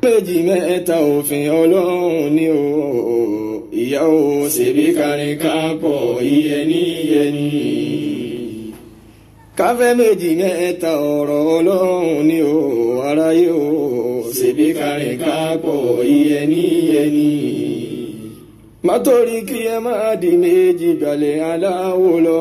méjì mẹ́ta òfin ọlọ́run ni o ìyá o ṣèbí kárin kápọ̀ iyẹni iyẹni. káfẹ́ méjì mẹ́ta ọ̀rọ̀ ọlọ́run ni o aráyé o ṣèbí kárin kápọ̀ iyẹni iyẹni. mátorí kí ẹ má di méjì gbalẹ̀ aláwo lọ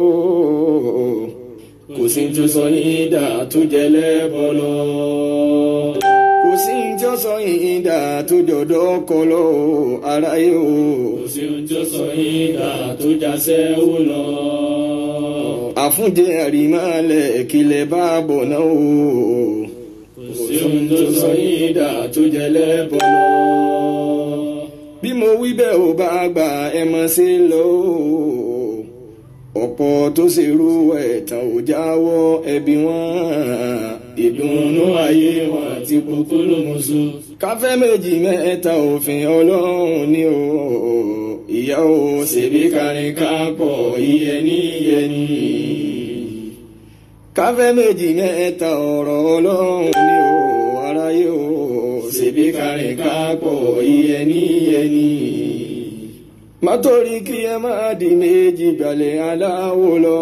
kò sí tó sọ yín dà tó jẹ lẹ́bọ̀ lọ kò sí tí ó sọ yín dà tó jọ̀dọ̀ kọ lọ aráyé o. kò sí ohun tí ó sọ yín dà tó jáṣẹ́ wò lọ. àfúnjẹ àrímálẹ̀ kílẹ̀ bá bọ̀ náà o. kò sí ohun tó sọ yín dà tó jẹ lẹ́bọ̀ lọ. bí mo wí bẹ́ẹ̀ ò bá gbà ẹ mọ̀ sí lọ o. ọ̀pọ̀ tó ṣerú ẹ̀tàn ò jáwọ́ ẹbí wọn ìdùnnú ayé wọn àti kúkúrú musu. káfẹ́ méjì mẹ́ta òfin ọlọ́run ni o ìyá o ṣèbí kárin kápọ̀ iyẹni iyẹni. káfẹ́ méjì mẹ́ta ọ̀rọ̀ ọlọ́run ni o aráyé o ṣèbí kárin kápọ̀ iyẹni iyẹni. mátorí kí ẹ má di méjì gbalẹ̀ aláwo lọ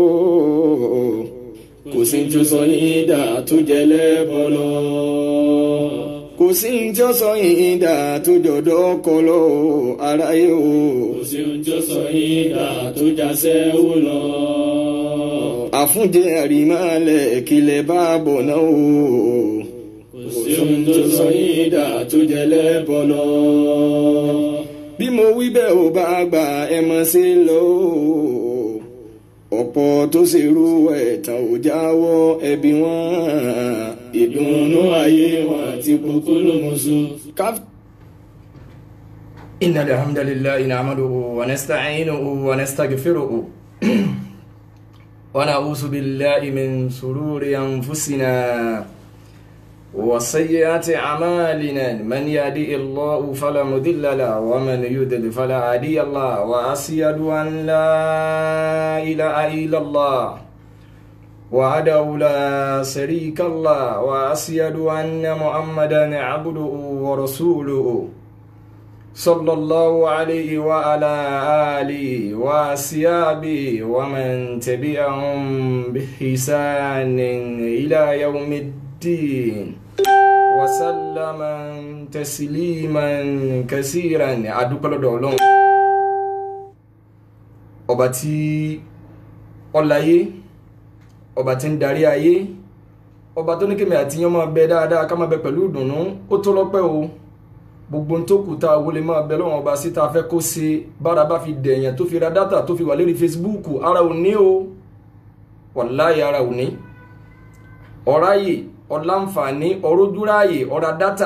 kò sí tí ó sọ yín dà tó jẹ lẹ́bọ̀ lọ. kò sí tí ó sọ yín dà tó jọ̀dọ̀ kọ lọ aráyé o kò sí ohun tí ó sọ yín dà tó jáṣẹ́ wò lọ. àfúnjẹ àrímálẹ̀ kílẹ̀ bá bọ̀ náà o. kò sí ohun tó sọ yín dà tó jẹ lẹ́bọ̀ lọ. bí mo wí bẹ́ẹ̀ ò bá gbà ẹ mọ̀ sí lọ ọ̀pọ̀ tó ṣerú ẹ̀tàn ò jáwọ́ ẹbí wọn ìdùnnú ayé wọn àti kúkúrú musu. káf- إن الحمد لله نعمده ونستعينه ونستغفره ونعوذ بالله من شرور أنفسنا وسيئات أعمالنا من يهدي الله فلا مضل له ومن يضلل فلا هادي له وأشهد أن لا إله إلا الله وحده لا شريك له وأشهد أن محمدا عبده ورسوله صلى الله عليه وعلى آله وأصحابه ومن تبعهم بإحسان إلى يوم الدين وسلم تسليما كثيرا adúpẹ́ lọ́dọ̀ Ọlọ́run ọba tí ọláyé ọba tí ń darí ayé ọba tó ní kémi àti yán máa bẹ dáadáa ká máa bẹ pẹ̀lú ìdùnnú ó tó lọ́pẹ́ o gbogbo tó kù tá a wọlé máa bẹ lọ́wọ́n ọba síta fẹ́ kó ṣe bára bá fi dẹ̀yàn tó fi ra dátà tó fi wà lórí Facebook ara ò ní o wàláyé ara ò ní ọ̀ráyè ọ̀làǹfààní ọ̀rọ̀dúráyè ọ̀rá dátà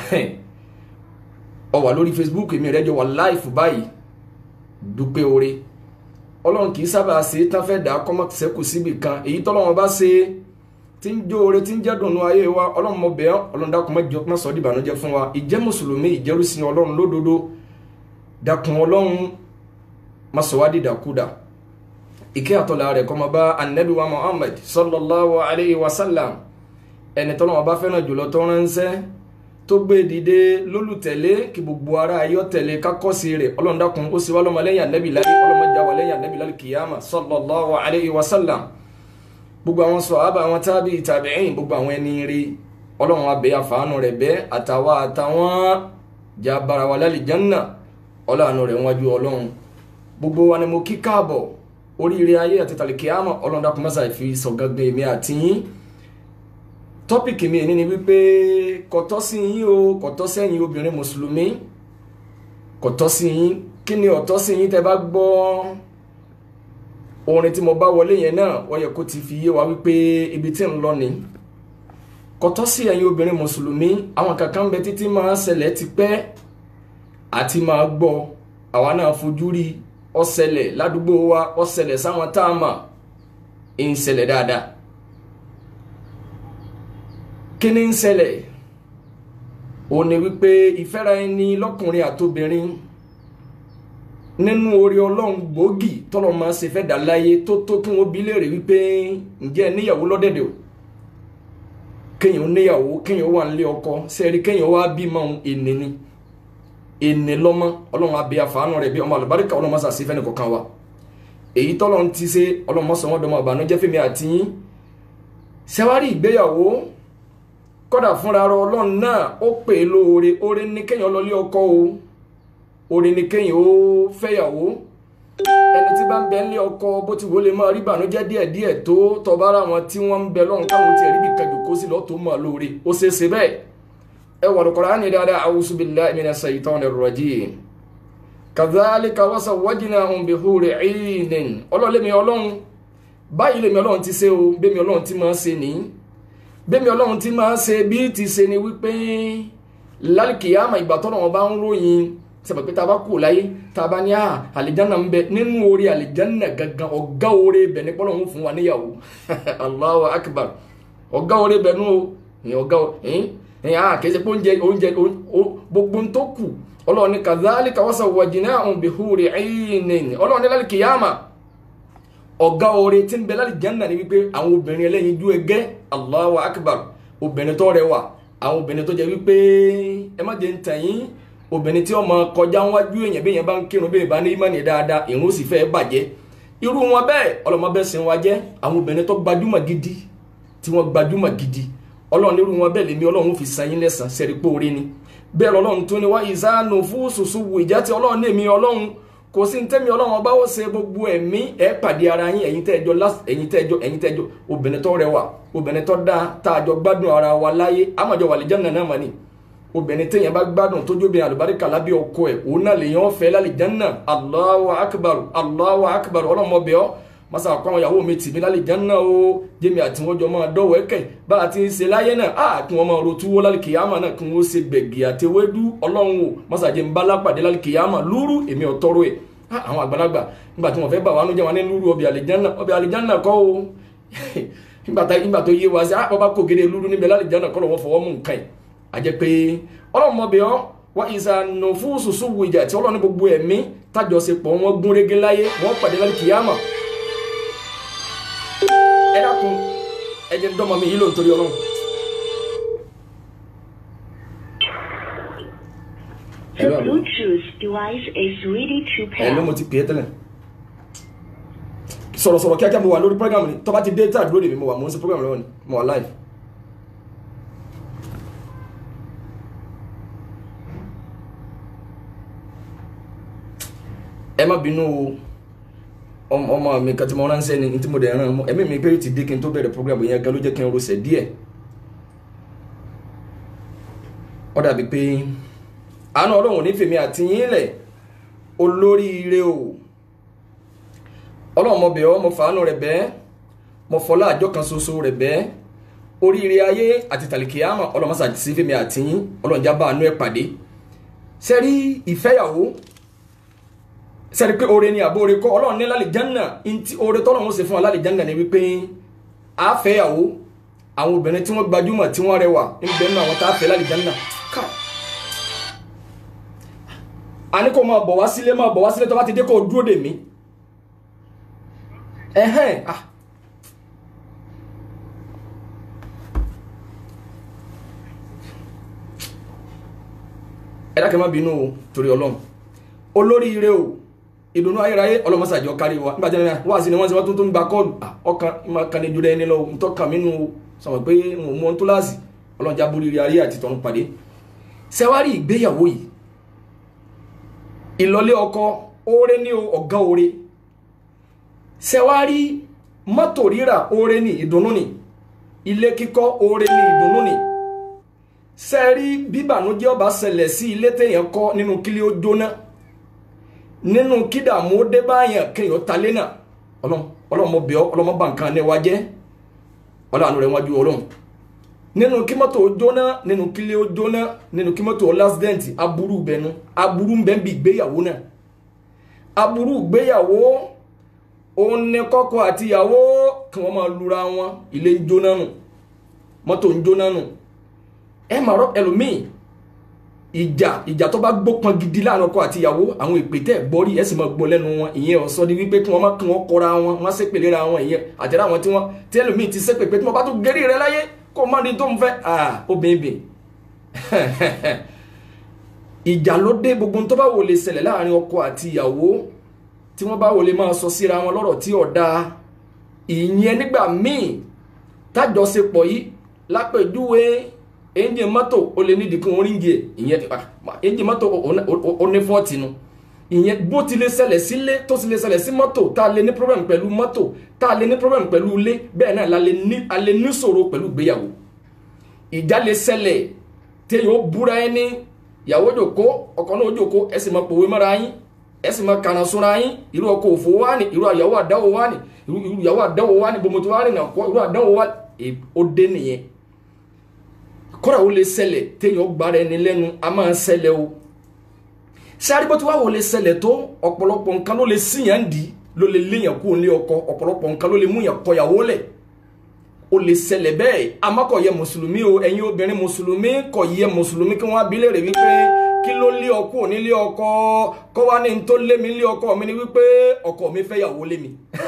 ó wà lórí Facebook èmi rẹ̀ jọ wà láìfù báyìí dúpẹ́ oore ọlọ́run kì í sábà ṣe é tán fẹ́ dà á kọ́mọ́ sẹ́kù síbì kan èyí tọ́lọ́run bá ṣe é tí ń jó oore tí ń jẹ́ dùnú ayé wa ọlọ́run mọ bẹ́ẹ̀ ọlọ́run dákun má jẹ́ má sọ ọ́ dìbànújẹ́ fún wa ìjẹ́ mùsùlùmí ìjẹ́rùsìn ọlọ́run lódodo dákun ọlọ́run má sọ wá dìdàkudà ìkẹ́ àtọ́lá rẹ̀ kó máa bá anabi wa muhammad sallallahu alayhi wa sallam ẹni tọ́lọ́run bá fẹ́ràn jùlọ tó ránṣẹ́ tó gbé dìde lólùtẹ̀lé kí gbogbo ara ayọ́ tẹ̀lé kákọ́sí rẹ̀ ọlọ́run dákun ó sì wá lọ́mọlẹ́yìn anabi láyé ọlọ́mọdé àwọn lẹ́yìn anabi láyé kìyàmà sallallahu alayhi wa sallam gbogbo àwọn sọ̀hábà àwọn tábì tàbíìn gbogbo àwọn ẹni rí ọlọ́run abẹ́ àfàánù rẹ̀ bẹ́ àtàwọn àtàwọn jà bara wa lálìjánná ọlọ́run rẹ̀ wájú ọlọ́run gbogbo wa ni mo kí káàbọ̀ oríire ayé àti tàlìkíámọ̀ ọlọ́run dákun mọ́sà fi sọ̀gàgbé mi àti yín tọ́pìkì mi ní ni wípé kọ̀tọ́ sí yín o kọ̀tọ́ sẹ́yìn obìnrin mùsùlùmí kọ̀tọ́ sí yín kí ni ọ̀tọ́ sí yín tẹ́ bá gbọ́ orin tí mo bá wọlé yẹn náà wọ́n yẹ kó ti fi yé wa wípé ibi tí ń lọ ni kọtọ́ sí ẹ̀yin obìnrin mùsùlùmí àwọn kankan bẹ títí máa ṣẹlẹ̀ ti pẹ́ àti máa gbọ́ àwa náà fojú rí ó ṣẹlẹ̀ ládùúgbò wa ó ṣẹlẹ̀ sáwọn tá a mà ń ṣẹlẹ̀ dáadáa kí ni ń ṣẹlẹ̀ òun ni wípé ìfẹ́ra ẹni lọ́kùnrin àtobìnrin nínú orí ọlọ́run gbòógì tọ́lọ́ máa ṣe fẹ́ dà láyé tó tó kí wọ́n bi léèrè wípé ǹjẹ́ níyàwó lọ́dẹ̀dẹ̀ o kéèyàn níyàwó kéèyàn wà nílé ọkọ sẹ́ẹ̀rí kéèyàn wá bímọ ènì ni ènì lọ́mọ ọlọ́run abẹ́ àfàánù rẹ̀ bí ọmọ àlùbáríkà ọlọ́run mọ́sà sí fẹ́ni kọ̀ọ̀kan wa èyí tọ́lọ́run ti ṣe ọlọ́run mọ́sàn wọn dọ́mọ àbànújẹ́ fẹ́mi àti yín sẹ́wárí ìgbéyàwó kọ́dà fúnra rọ ọlọ́run náà ó pè é lóore oore ní kéèyàn lọlé ọkọ o oore ní kéèyàn ó fẹ́yàwó ẹni tí bá ń bẹ nílé ọkọ bó ti wọlé máa rí ìbànújẹ́ díẹ̀díẹ̀ tó tọbára wọn tí wọ́n ń bẹ lọ́run káwọn ti rí bí kàjòkó sí lọ́ọ́ tó mọ̀ lóore ó ṣeé ṣe bẹ́ẹ̀ ẹ wà lóko rání dáadáa a'udhu billahi minash shaitanir rajim kadhalika wasawwajnahum bihuri 'ainin ọlọ́lẹ́mi ọlọ́run báyìí lèmi ọlọ́run ti ṣe o bẹ́mi ọlọ́run ti máa ṣe nìyí bẹ́mi ọlọ́run ti máa ṣe bí ti ṣe ni wípé lálùkìyàmà ìgbà tọ́nà wọn bá ń ròyìn sẹ́pẹ̀ pé tá a bá kú láyé tá a bá ní àlìjáná ń bẹ nínú orí àlìjáná gangan ọ̀gá orí ibẹ̀ ní pọ́nlọ́hún fún wa níyàwó Allahu akbar ọ̀gá orí ibẹ̀ nù ọ̀gá ẹ̀yìn kìí ṣe pé oúnjẹ oúnjẹ gbogbo ń tó kù ọlọ́ọ̀ni kadhalika wasawwajnahum bihuri 'aynin ọlọ́ọ̀ni lálùkìyàmà ọ̀gá oore tí ń bẹ lálìjáná ni wípé àwọn obìnrin ẹlẹ́yinjú ẹgẹ́ Allahu akbar obìnrin tó rẹwà àwọn obìnrin tó jẹ wípé ẹ má jẹ ń tàn yín obìnrin tí ọmọ kọjá wájú èèyàn bí èèyàn bá ń kírun bí èèyàn bá ní ìmọ̀ni dáadáa ìrun ó sì fẹ́ bàjẹ́ irú wọn bẹ́ẹ̀ ọlọ́mọ bẹ́ẹ̀ sìn wá jẹ́ àwọn obìnrin tó gbajúmọ̀ gidi tí wọ́n gbajúmọ̀ gidi ọlọ́run irú wọn bẹ́ẹ̀ lèmi ọlọ́run fi san yín lẹ́sàn sẹ́rí póore ni bẹ́ẹ̀ lọ́lọ́run tó ní wá ìsánu fún sùsù wù ìjà tí ọlọ́run ní èmi ọlọ́run kò sí ntẹ́mi ọlọ́run ọba ó ṣe gbogbo ẹ̀mí ẹ̀ pàdé ara yín ẹ̀yin tẹ́jọ ẹ̀yin tẹ́jọ ẹ̀yin tẹ́jọ obìnrin tó rẹwà obìnrin tó dáa tá a jọ gbádùn ara wa láyé àmọ̀jọ wà lìjánà náà mọ̀ ni obìnrin téèyàn bá gbádùn tójú obìnrin àlùbáríkà lábẹ́ ọkọ ẹ̀ òun náà lèèyàn fẹ́ lálìjánà Allahu akbar Allahu akbar ọlọ́mọbẹ̀ ọ́ masa àkọ́ àwọn ìyàwó mi tì mí lálìjánà o jẹ́mi àti wọ́n jọ máa dọ́wọ́ ẹ̀kẹ́ bá a ti ń ṣe láyé náà á kí wọ́n máa ro túwó lálìkìyàmà náà kí wọ́n ṣe gbẹ̀gì àtẹwédú ọlọ́run o masa jẹ́ ń bá lápàdé lálìkìyàmà lúrú èmi ò tọrọ ẹ̀ àwọn àgbàlagbà nígbà tí wọ́n fẹ́ bà wá nú jẹ́ wọn ní lúrú ọbẹ̀ àlìjánà ọbẹ̀ àlìjánà kọ́ o nígbà tó yé wa sí àpapọ̀ kò gèrè lúrú níbẹ̀ lálìjánà kọ́ lọ́wọ́ fọwọ́ mú nǹkan yìí àjẹ́ pé ọlọ́mọbẹ̀ ọ́ wọ́n ìsànà fún sùsù wù ìjà tí ọlọ́run gbogbo ẹ̀mí tájọṣepọ̀ wọn gún régé láyé wọ́n pàdé lálìkìyàmà ẹ dákun ẹ jẹ́ ń dọ́mọ mi yìí ló ń torí ọlọ́run. The Bluetooth device is ready to ẹ ló pair. mo ti pè é tẹ́lẹ̀ sọ̀rọ̀sọ̀rọ̀ kíákíá mo wà lórí program ni tó bá ti dé tá àdúró lèmi mo wà mo ń ṣe program lọ́wọ́ ni mo wà live. ẹ má bínú o ọmọ ọmọ mi kan tí mo ránṣẹ́ ni tí mo dẹ̀ rán ọmọ ẹ̀mí mi pé ti dé kí n tó bẹ̀rẹ̀ program yẹn gan ló jẹ́ kí n rọṣẹ̀ díẹ̀ ó dàbí pé àánú ọlọ́run ní fèmí àti yín lẹ̀ olóríire o ọlọ́run mo bẹ̀ ọ́ mo fàánú rẹ̀ bẹ́ẹ̀ mo fọlá àjọ kan ṣoṣo rẹ̀ bẹ́ẹ̀ oríire ayé àti tàlìkìyàmọ̀ ọlọ́run mọ́sá sí fèmí àti yín ọlọ́run jábọ̀ àánú ẹ̀ pàdé sẹ́rí ìfẹ́yàwó sẹ́rí pé oore ni àbó oore kọ́ ọlọ́run ní lálẹ́ jánà ntí oore tọ́lọ́run ó ṣe fún wa lálẹ́ jánà ni wípé àfẹ́yàwó àwọn obìnrin tí wọ́n gbajúmọ̀ tí wọ́n rẹwà ń bẹ nínú àwọn tá a fẹ́ lálẹ́ jánà káà a ní kó máa bọ̀ wá sílé máa bọ̀ wá sílé tó bá ti dé kó o dúró dè mí ẹ̀hẹ́n ah ẹ dákẹ́ má bínú o torí ọlọ́run olóríire o ìdùnnú ayérayé ọlọ́mọsàjọ kárí wa nígbà tí wọ́n wá sí ni wọ́n ti wọ́n tó tó ń gba kọ́ọ̀lù ọkàn máa kan ní ju ẹni lọ ń tọ́ka mí nù sọ̀rọ̀ pé mo mú ọ́n tó láàsì ọlọ́run já borí ayé àti tọ̀run pàdé sẹ́wárì ìgbéyàwó yìí ìlọlé ọkọ oore ní ọ̀gá oore sẹ́wárí mọ́tò rírà oore ní ìdùnnú ni ilé kíkọ́ oore ní ìdùnnú ni sẹ́rí bíbànújẹ́ ọba ṣẹlẹ̀ sí ilé téèyàn kọ́ nínú kílé ó jóná nínú kídàmú ó dé báyàn kéèyàn talé náà ọlọ́run ọlọ́run mo bẹ̀ ọ́ ọlọ́run mo bà nǹkan ní wa jẹ́ ọlọ́run rẹ̀ wájú ọlọ́run nínú kí mọ́tò ó jóná nínú kílé ó jóná nínú kí mọ́tò ó lásìdẹ́ǹtì aburú bẹnu aburú ń bẹ ń bi ìgbéyàwó náà aburú ìgbéyàwó òun ní kọ́kọ́ àti ìyàwó kí wọ́n máa lura wọn ilé ń jóná nù mọ́tò ń jóná nù ẹ máa rọ ẹlòmíì ìjà ìjà tó bá gbópọn gidi láàrin ọkọ àti ìyàwó àwọn ìpè tẹ gbọ́rí ẹ sì máa gbọ́ lẹ́nu wọn ìyẹn ọ̀sọ́ di wípé kí wọ́n má kí wọ́n kọra wọn wọ́n ṣépè léra wọn ìyẹn àtẹ̀rẹ́ àwọn tí wọ́n tí ẹlòmíì ti ṣépè pé tí wọ́n bá tún gẹ́rí rẹ láyé kó má ní tó ń fẹ́ obìnrin ìjà ló dé gbogbo tó bá wò lè ṣẹlẹ̀ láàrin ọkọ àti ìyàwó tí wọ́n bá wò lè máa sọ síra wọn lọ́rọ̀ tí ò dáa ìyẹn nígbà míì tájọṣepọ̀ yìí lápèjúwe ẹ́ńjìn mọ́tò ó lè nídìí kí wọ́n ríngì ẹ̀ ìyẹn ẹ́ńjìn mọ́tò ó ní fọ́ọ̀tì nu ìyẹn bó ti lè ṣẹlẹ̀ sílé tó ti lè ṣẹlẹ̀ sí mọ́tò tá a lè ní problem pẹ̀lú mọ́tò tá a lè ní problem pẹ̀lú ilé bẹ́ẹ̀ náà la lè ní a lè ní ṣòro pẹ̀lú ìgbéyàwó ìjà lè ṣẹlẹ̀ téèyàn ó búra ẹni ìyàwó jòkó ọkọ náà jòkó ẹ sì máa pòwe mọ́ra yín ẹ sì máa kànáà súnra yín irú ọkọ òfò wá ní irú àyàwó àdáwò wá ní irú ìyàwó àdáwò wá ní gbogbo wá ní nàkọ irú àdáwò wá ó dé nìyẹn kọ́ra ó lè ṣẹlẹ̀ téèyàn gbára ẹni lẹ́nu a máa ń ṣẹlẹ̀ o sáré bó ti wá wò lè ṣẹlẹ̀ tó ọ̀pọ̀lọpọ̀ nǹkan ló lè síyàn dì ló lè léyàn kú ní ọkọ ọ̀pọ̀lọpọ̀ nǹkan ló lè mú yàn kọyàwó lẹ̀ ó lè ṣẹlẹ̀ bẹ́ẹ̀ àmọ́ kò yẹ mùsùlùmí o ẹ̀yin obìnrin mùsùlùmí kò yẹ mùsùlùmí kí wọ́n á bi léèrè wípé kí ló lé ọkọ ò ní lé ọkọ kọ́ wá ní n tó lé mi lé ọkọ mi ni wípé ọkọ mi fẹ́ yàwó lé mi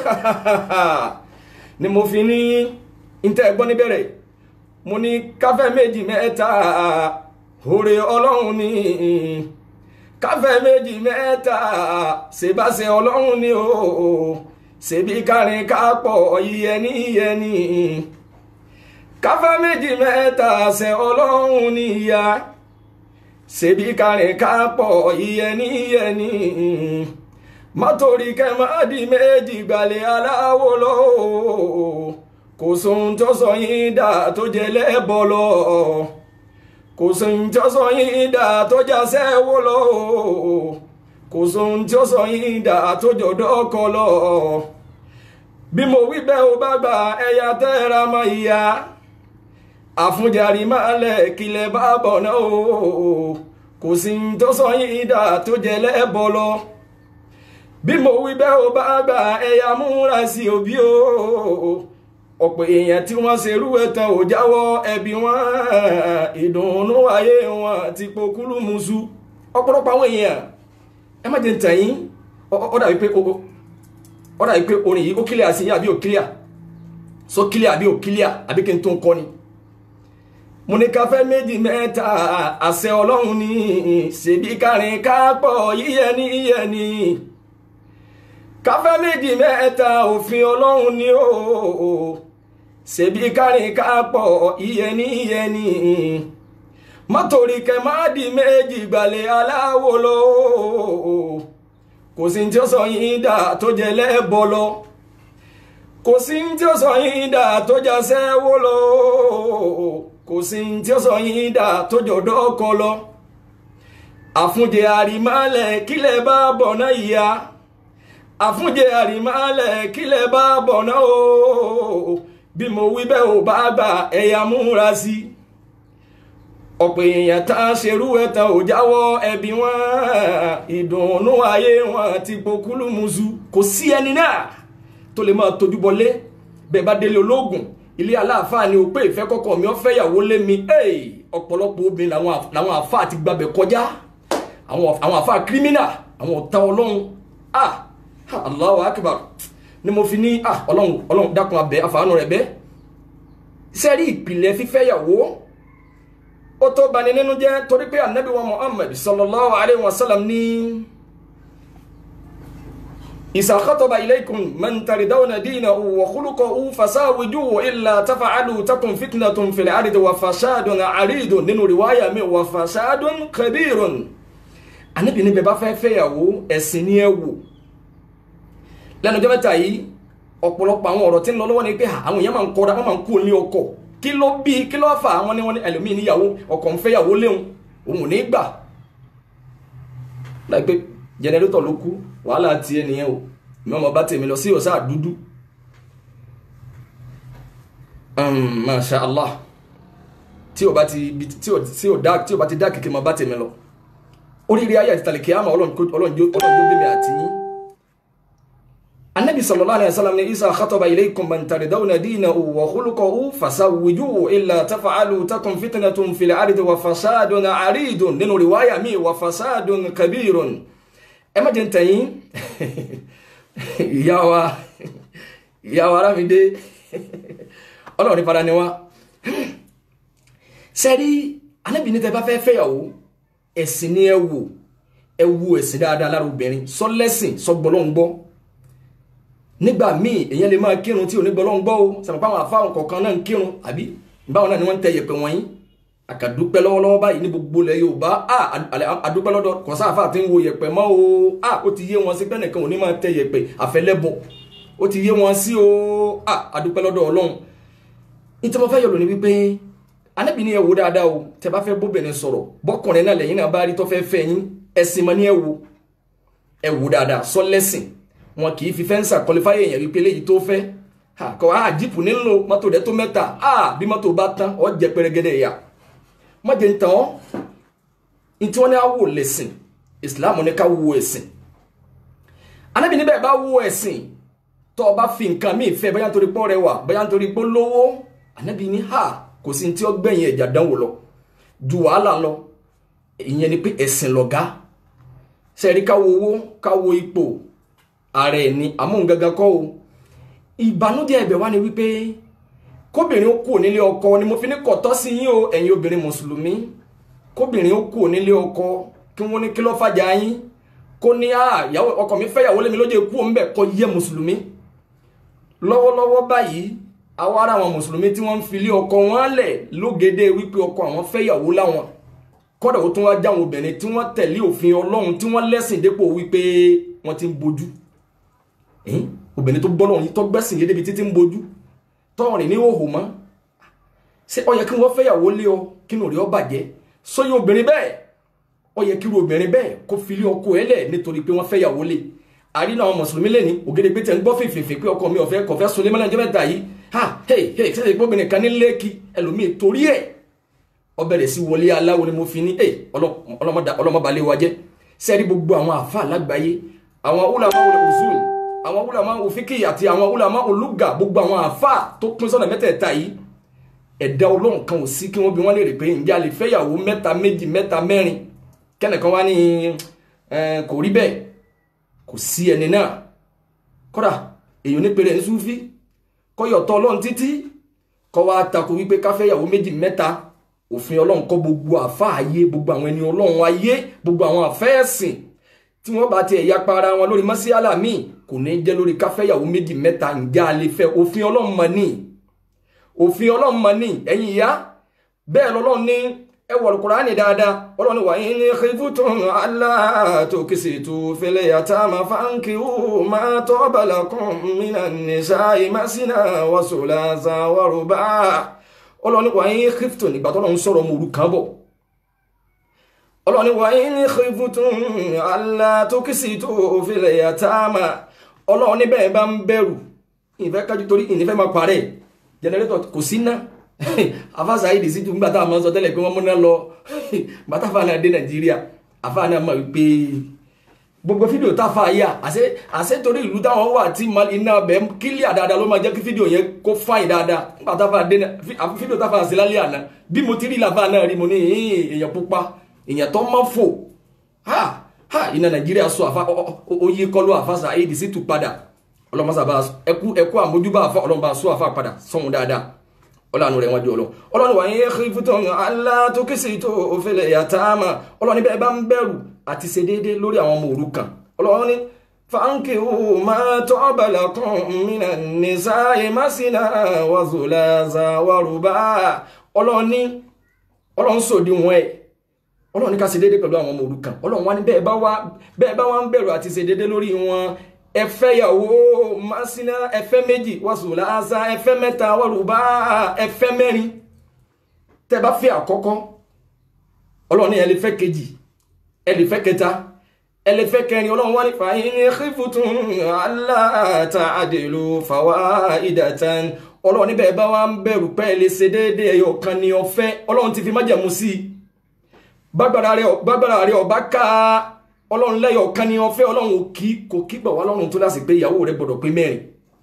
ni mo fi ní ntẹ́ ẹgbọ́n níbẹ̀rẹ̀ mo ní káfẹ́ méjì mẹ́ta òrè ọlọ́run ni káfẹ́ méjì mẹ́ta ṣèbáṣe ọlọ́run ni o ṣèbí kárin kápọ̀ yíyẹni yíyẹni káfẹ́ méjì mẹ́ta ṣe ọlọ́run ni ìyá ṣèbí kárin kápọ̀ yíyẹni yíyẹni mọ́tòrí kẹ́mọ́dì méjì gbalẹ̀ aláwo lọ́wọ́ kò sóhun tó sọ yín dà tó jẹ lẹ́bọ̀ lọ kò sóhun tó sọ yín dà tó já sẹ́wó lọ kò sóhun tó sọ yín dà tó jọ̀dọ̀ kọ lọ bí mo wí bẹ́ẹ̀ ó bá gbà ẹ̀yà tẹ́ra mọ́ ìyá àfúnjarí máa lẹ̀ kílẹ̀ bá bọ̀ náà o kò sí tó sọ yín dà tó jẹ lẹ́bọ̀ lọ bí mo wí bẹ́ẹ̀ ó bá gbà ẹ̀yà múra sí òbí o ọ̀pọ̀ èèyàn tí wọ́n ṣerú ẹ̀tàn ò jáwọ́ ẹbí wọn ìdùnnú ayé wọn ti pokúlù musu ọ̀pọ̀lọpọ̀ àwọn èèyàn ẹ má jẹ́ ń tàn yín ó dàbí pé ó dàbí pé orin yìí ó kílíà sí yín àbí ò kílíà só kílíà àbí ò kílíà àbí kí n tó ń kọ́ ni mo ní káfẹ́ méjì mẹ́ta àṣẹ ọlọ́run ni ṣèbí kárin kápọ̀ yíyẹni yíyẹni káfẹ́ méjì mẹ́ta òfin ọlọ́run ni ó ṣèbí kárin kápọ̀ ìyẹni ìyẹni mọ́tòrí kẹmáàdì méjì gbalẹ̀ aláwo lọ kò sí tí ó sọ yín dà tó jẹ lẹ́bọ lọ kò sí tí ó sọ yín dà tó já sẹ́wó lọ kò sí tí ó sọ yín dà tó jọ̀dọ̀ ọkọ lọ àfúnjẹ àrímálẹ̀ kílẹ̀ bá bọ̀ náà ìyá àfúnjẹ àrímálẹ̀ kílẹ̀ bá bọ̀ náà o bí mo wí bẹ́ẹ̀ ò bá gbà ẹ̀yà múra sí ọ̀pọ̀ èèyàn tá a ṣerú ẹ̀tàn ò jáwọ́ ẹbí wọn ìdùnnú ayé wọn ti pokúlù musu kò sí ẹni náà tó lè máa tójú bọlé bẹ́ẹ̀ bá délé ológun ilé aláàfáà ni ó pé ìfẹ́ kọ́kọ́ mi ó fẹ́ yàwó lé mi ọ̀pọ̀lọpọ̀ obìnrin làwọn àfáà ti gbàbẹ̀ kọjá àwọn àfáà kírímínà àwọn ọ̀tá ọlọ́run ah Allahu akbar ni mo fi ní ah ọlọ́run ọlọ́run dákun abẹ àfàánú rẹ̀ bẹ́ sẹ́rí ìpìlẹ̀ fífẹ́yàwó ó tó bani nínú jẹ́ torí pé anabi wa Muhammad sallallahu alayhi wa sallam ní إذا خطب إليكم من تردون دينه وخلقه فساوجوه إلا تفعلوا تكن فتنة في الأرض وفساد عريض nínú riwaya mi وفساد كبير Ànábì ní bẹ́ẹ̀ bá fẹ́ fẹ́yàwó ẹ̀sìn ni ẹ wò lẹ́nu ọjọ́ mẹ́ta yìí ọ̀pọ̀lọpọ̀ àwọn ọ̀rọ̀ tí ń lọ lọ́wọ́ ni pé àwọn èèyàn máa ń kọ́ra wọ́n máa ń kú ní ọkọ kí ló bí kí ló fà àwọn ní wọn ní ẹlòmíì níyàwó ọkọ ń fẹ́yàwó léhun òun ò ní gbà láìpẹ́ jẹnẹrétọ̀ ló kú wàhálà tiẹ̀ nìyẹn o mi ọmọ bá tèmi lọ sí ọ̀sá dúdú masha allah tí o bá ti tí o tí o dá tí o bá ti dá kékeré mọ bá tèmi lọ oríire ayé àti tàlẹ̀kẹ́ àmọ́ ọlọ́run jó bímẹ àti yín النبي صلى الله عليه وسلم إذا خطب إليكم من تردون دينه وخلقه فسوجوه إلا تفعلوا تكن فتنة في الأرض وفساد عريض nínú رواية mi وفساد كبير ẹ má jẹ́ ń tẹ̀yìn ìyá wa ìyá wa Arámidé ọlọ́run ní fara ni wá sẹ́rí anábì ní tẹ́ bá fẹ́ fẹ́yàwó ẹ̀sìn ni ẹ wò ẹ wo ẹ̀sìn dáadáa lára obìnrin sọ lẹ́sìn sọ gbọ́lọ́ngbọ́ nígbà míì èèyàn lè máa kírun tí ò ní gbọ́lọ́ngbọ́ o sàmùpá àwọn àfáwọn kọ̀ọ̀kan náà ń kírun àbí báwọn náà ni wọ́n ń tẹ yẹ̀pẹ̀ wọ̀nyí àkàdúpẹ́ lọ́wọ́lọ́wọ́ báyìí ní gbogbo ilẹ̀ Yorùbá àdúpẹ́ lọ́dọ̀ kọ̀sá àfáà tí ń wo yẹ̀pẹ̀ mọ́ o ó ti yé wọn sí pé nìkan ò ní máa tẹ yẹ̀pẹ̀ àfẹlẹ́bọ̀ ó ti yé wọn sí o àdúpẹ́ lọ́dọ̀ Ọlọ́run ní tí mo fẹ́ yọ̀lọ̀ ni wípé anábì ní ẹ wo dáadáa o tẹ bá fẹ́ bóbìnrin sọ̀rọ̀ bọ́kùnrin náà lẹ́yìn náà bá rí tó fẹ́ fẹ́ yín ẹ̀sìn mọ́ ní ẹ wo ẹ wo dáadáa sọ lẹ́sìn wọn kì í fi fẹ́ǹsà kọlifáyé èèyàn wípé léyìí tó fẹ́ kọ́ á jíìpù nílò mọ́tò rẹ̀ tó mẹ́ta bí mọ́tò bá tán ọ jẹ pẹrẹgẹdẹ ìyá má jẹ́ ń tàn ọ́ ní tí wọ́n ní á wò lẹ́sìn ìsìláàmù ní ká wo ẹ̀sìn anábì níbẹ̀ bá wo ẹ̀sìn tó o bá fi nǹkan míì fẹ́ bóyá nítorí pọ́ rẹwà bóyá nítorí pọ́ lówó anábì ní ha kò sí ní tí ó gbẹ̀yìn ẹ̀jà dánwò lọ ju wàhálà lọ ìyẹn ni pé ẹ̀sìn lọ̀gá sẹ́ẹ̀rí káwo owó káwo ipò ààrẹ ni amóhungangan kọ́ o ìbànújẹ́ ẹ̀bẹ̀ wá ni wípé kóbìnrin ó kúrò nílé ọkọ ni mo fi ní kọ̀tọ́ sí yín o ẹ̀yin obìnrin mùsùlùmí kóbìnrin ó kúrò nílé ọkọ kí wọ́n ní kí ló fàjà yín kó ní àyàwó ọkọ mi fẹ́yàwó lé mi lóde kú òun bẹ̀ kọ́ yẹ mùsùlùmí lọ́wọ́lọ́wọ́ báyìí àwa ara àwọn mùsùlùmí tí wọ́n ń filé ọkọ wọn lẹ̀ lógede wípé ọkọ àwọn fẹ́yàwó láwọn kọ́dà ó tún wá jáwọn obìnrin tí wọ́n tẹ̀lé òfin ọlọ́run tí wọ́n lẹ́sìn dépò wípé wọ́n ti ń bojú obìnrin tó bọ́ lọ́run yìí tó gbẹ́sìn yé débi títí ń bojú tọ́rin ní òhò mọ́ ṣé ó yẹ kí wọ́n fẹ́yàwó lé ọ kí nù rí ọ bàjẹ́ sóyè obìnrin bẹ́ẹ̀ ó yẹ kí irú obìnrin bẹ́ẹ̀ kó filé ọkọ ẹ lẹ̀ nítorí pé wọ́n fẹ́yàwó lé àrí náà mùsùlùmí lẹ́ni ògèdègbè tẹ̀ ń gbọ́ fèfèfè pé ọkọ mi ọ̀fẹ́ kọ̀fẹ́ sunlé mọ́lá ìjọba ẹ̀ta yìí ha hey hey ṣe ṣe gbóbìnrin kan ní lẹ́ẹ̀kì ẹlòmíì torí ẹ̀ ó bẹ̀rẹ̀ sí wọlé aláwo ni mo fi ní ẹ ọlọ́mọbalẹ̀ wa jẹ́ sẹ́ẹ̀rí gbogbo àwọn àfa lágbàáyé àwọn ulama usul àwọn ulama òfíkì àti àwọn ulama olùgà gbogbo àwọn àfa tó pín sọ́nà mẹ́tẹ̀ẹ̀ta yìí ẹ̀dá ọlọ́run kan ò sí kí wọ́n bí wọ́n lè rè pé ǹjẹ́ a lè fẹ́yàwó mẹ́ta méjì mẹ́ta mẹ́rin kẹ́nìkan wá ní kò rí bẹ́ẹ̀ kò sí ẹni náà kódà èyàn ní pèrè ní súfí kọ́yọ̀ tọ́ ọlọ́run títí kọ́ wá takò wípé káfẹ́yàwó méjì mẹ́ta òfin ọlọ́run kọ́ gbogbo àfa ayé gbogbo àwọn ẹni ọlọ́run ayé gbogbo àwọn àfẹ́ẹ̀sìn tí wọ́n bá ti ẹ̀yà para wọn lórí mọ́síálà míì kò ní jẹ́ lórí káfẹ́yàwó méjì mẹ́ta ǹjẹ́ a lè fẹ́ òfin ọlọ́run mọ̀ ní òfin ọlọ́run mọ̀ ní ẹ̀yin ìyá bẹ́ẹ̀ lọ́lọ́run ní ẹ wọ̀ Kùránì dáadáa ọlọ́run wà ní khiftum alla tuksitu fil yatama fankihu ma taba lakum minan nisa'i masina wa sulasa wa ruba' ọlọ́ni wà ní kíftò nígbà tó lọ́n sọ̀rọ̀ mọ̀rú kan bọ̀ ọlọ́ni wà ní kíftò Allah tó kìsì tó fìlẹ̀ yàtàmà ọlọ́ni bẹ́ẹ̀ bá ń bẹ̀rù ìfẹ́ kájú torí ìnífẹ́ máa parẹ́ jẹnẹrétọ̀ kò sí ná afáṣà yìí dìsí tún gbàtà àmọ́ sọ tẹ́lẹ̀ pé wọ́n múná lọ gbàtà fà náà dé Nàìjíríà afá náà mọ̀ wípé gbogbo fídíò táfà yà àṣẹ àṣẹ torí ìlú táwọn wà tí iná bẹ kílíà dáadáa ló máa jẹ́ kí fídíò yẹn kó fáìn dáadáa nígbà táfà dé fídíò táfà sí lálẹ́ àná bí mo ti rí làfà náà rí mo ní èèyàn pupa èèyàn tó máa fò ha ha iná nàìjíríà sọ àfa oyè kọlu àfàṣà èdè sí tù padà ọlọmọsàbà ẹkú ẹkú àmójúbà àfa ọlọmọba sọ àfa padà sọhun dáadáa ọlọ́run rẹ̀ wọ́n jọ lọ ọlọ́run wà ní ẹ̀kífútọ̀ alátókèsè tó òfèlè yàtàmà ọlọ́run níbẹ̀ bá ń bẹ̀rù àti ṣe déédé lórí àwọn ọmọ òrukàn ọlọ́run ní fáńkì ó máa tọ́ bàlá kan mìíràn nìsa ìmásínà wàzùlàzà wàrúbà ọlọ́run ní ọlọ́run sòdí wọn ẹ̀ ọlọ́run ní ká ṣe déédé pẹ̀lú àwọn ọmọ òrukàn ọlọ́run wá ní bẹ́ẹ̀ bá wá ń bẹ̀rù àti ṣe déédé lórí wọn ẹfẹ́ yàwó masina ẹfẹ́ méjì wàsùlá asa ẹfẹ́ mẹ́ta wàrúbá ẹfẹ́ mẹ́rin tẹ́ bá fẹ́ àkọ́kọ́ ọlọ́run ní ẹ lè fẹ́ kejì ẹ lè fẹ́ kẹta ẹ lè fẹ́ kẹrin ọlọ́run wá ní fàáyín ní khiftum alla ta'dilu fawaidatan ọlọ́run níbẹ̀ bá wá ń bẹ̀rù pé ẹ lè ṣe déédéé ẹyọ kan ní ọ̀fẹ́ ọlọ́run ti fi májẹ̀mú sí i bágbára rẹ ọba ká ọlọ́run lẹ́yọ̀ kan ní ọfẹ́ ọlọ́run òkí kò kígbà wá lọ́run tó láti pé ìyàwó rẹ̀ gbọ́dọ̀ pé mẹ́rin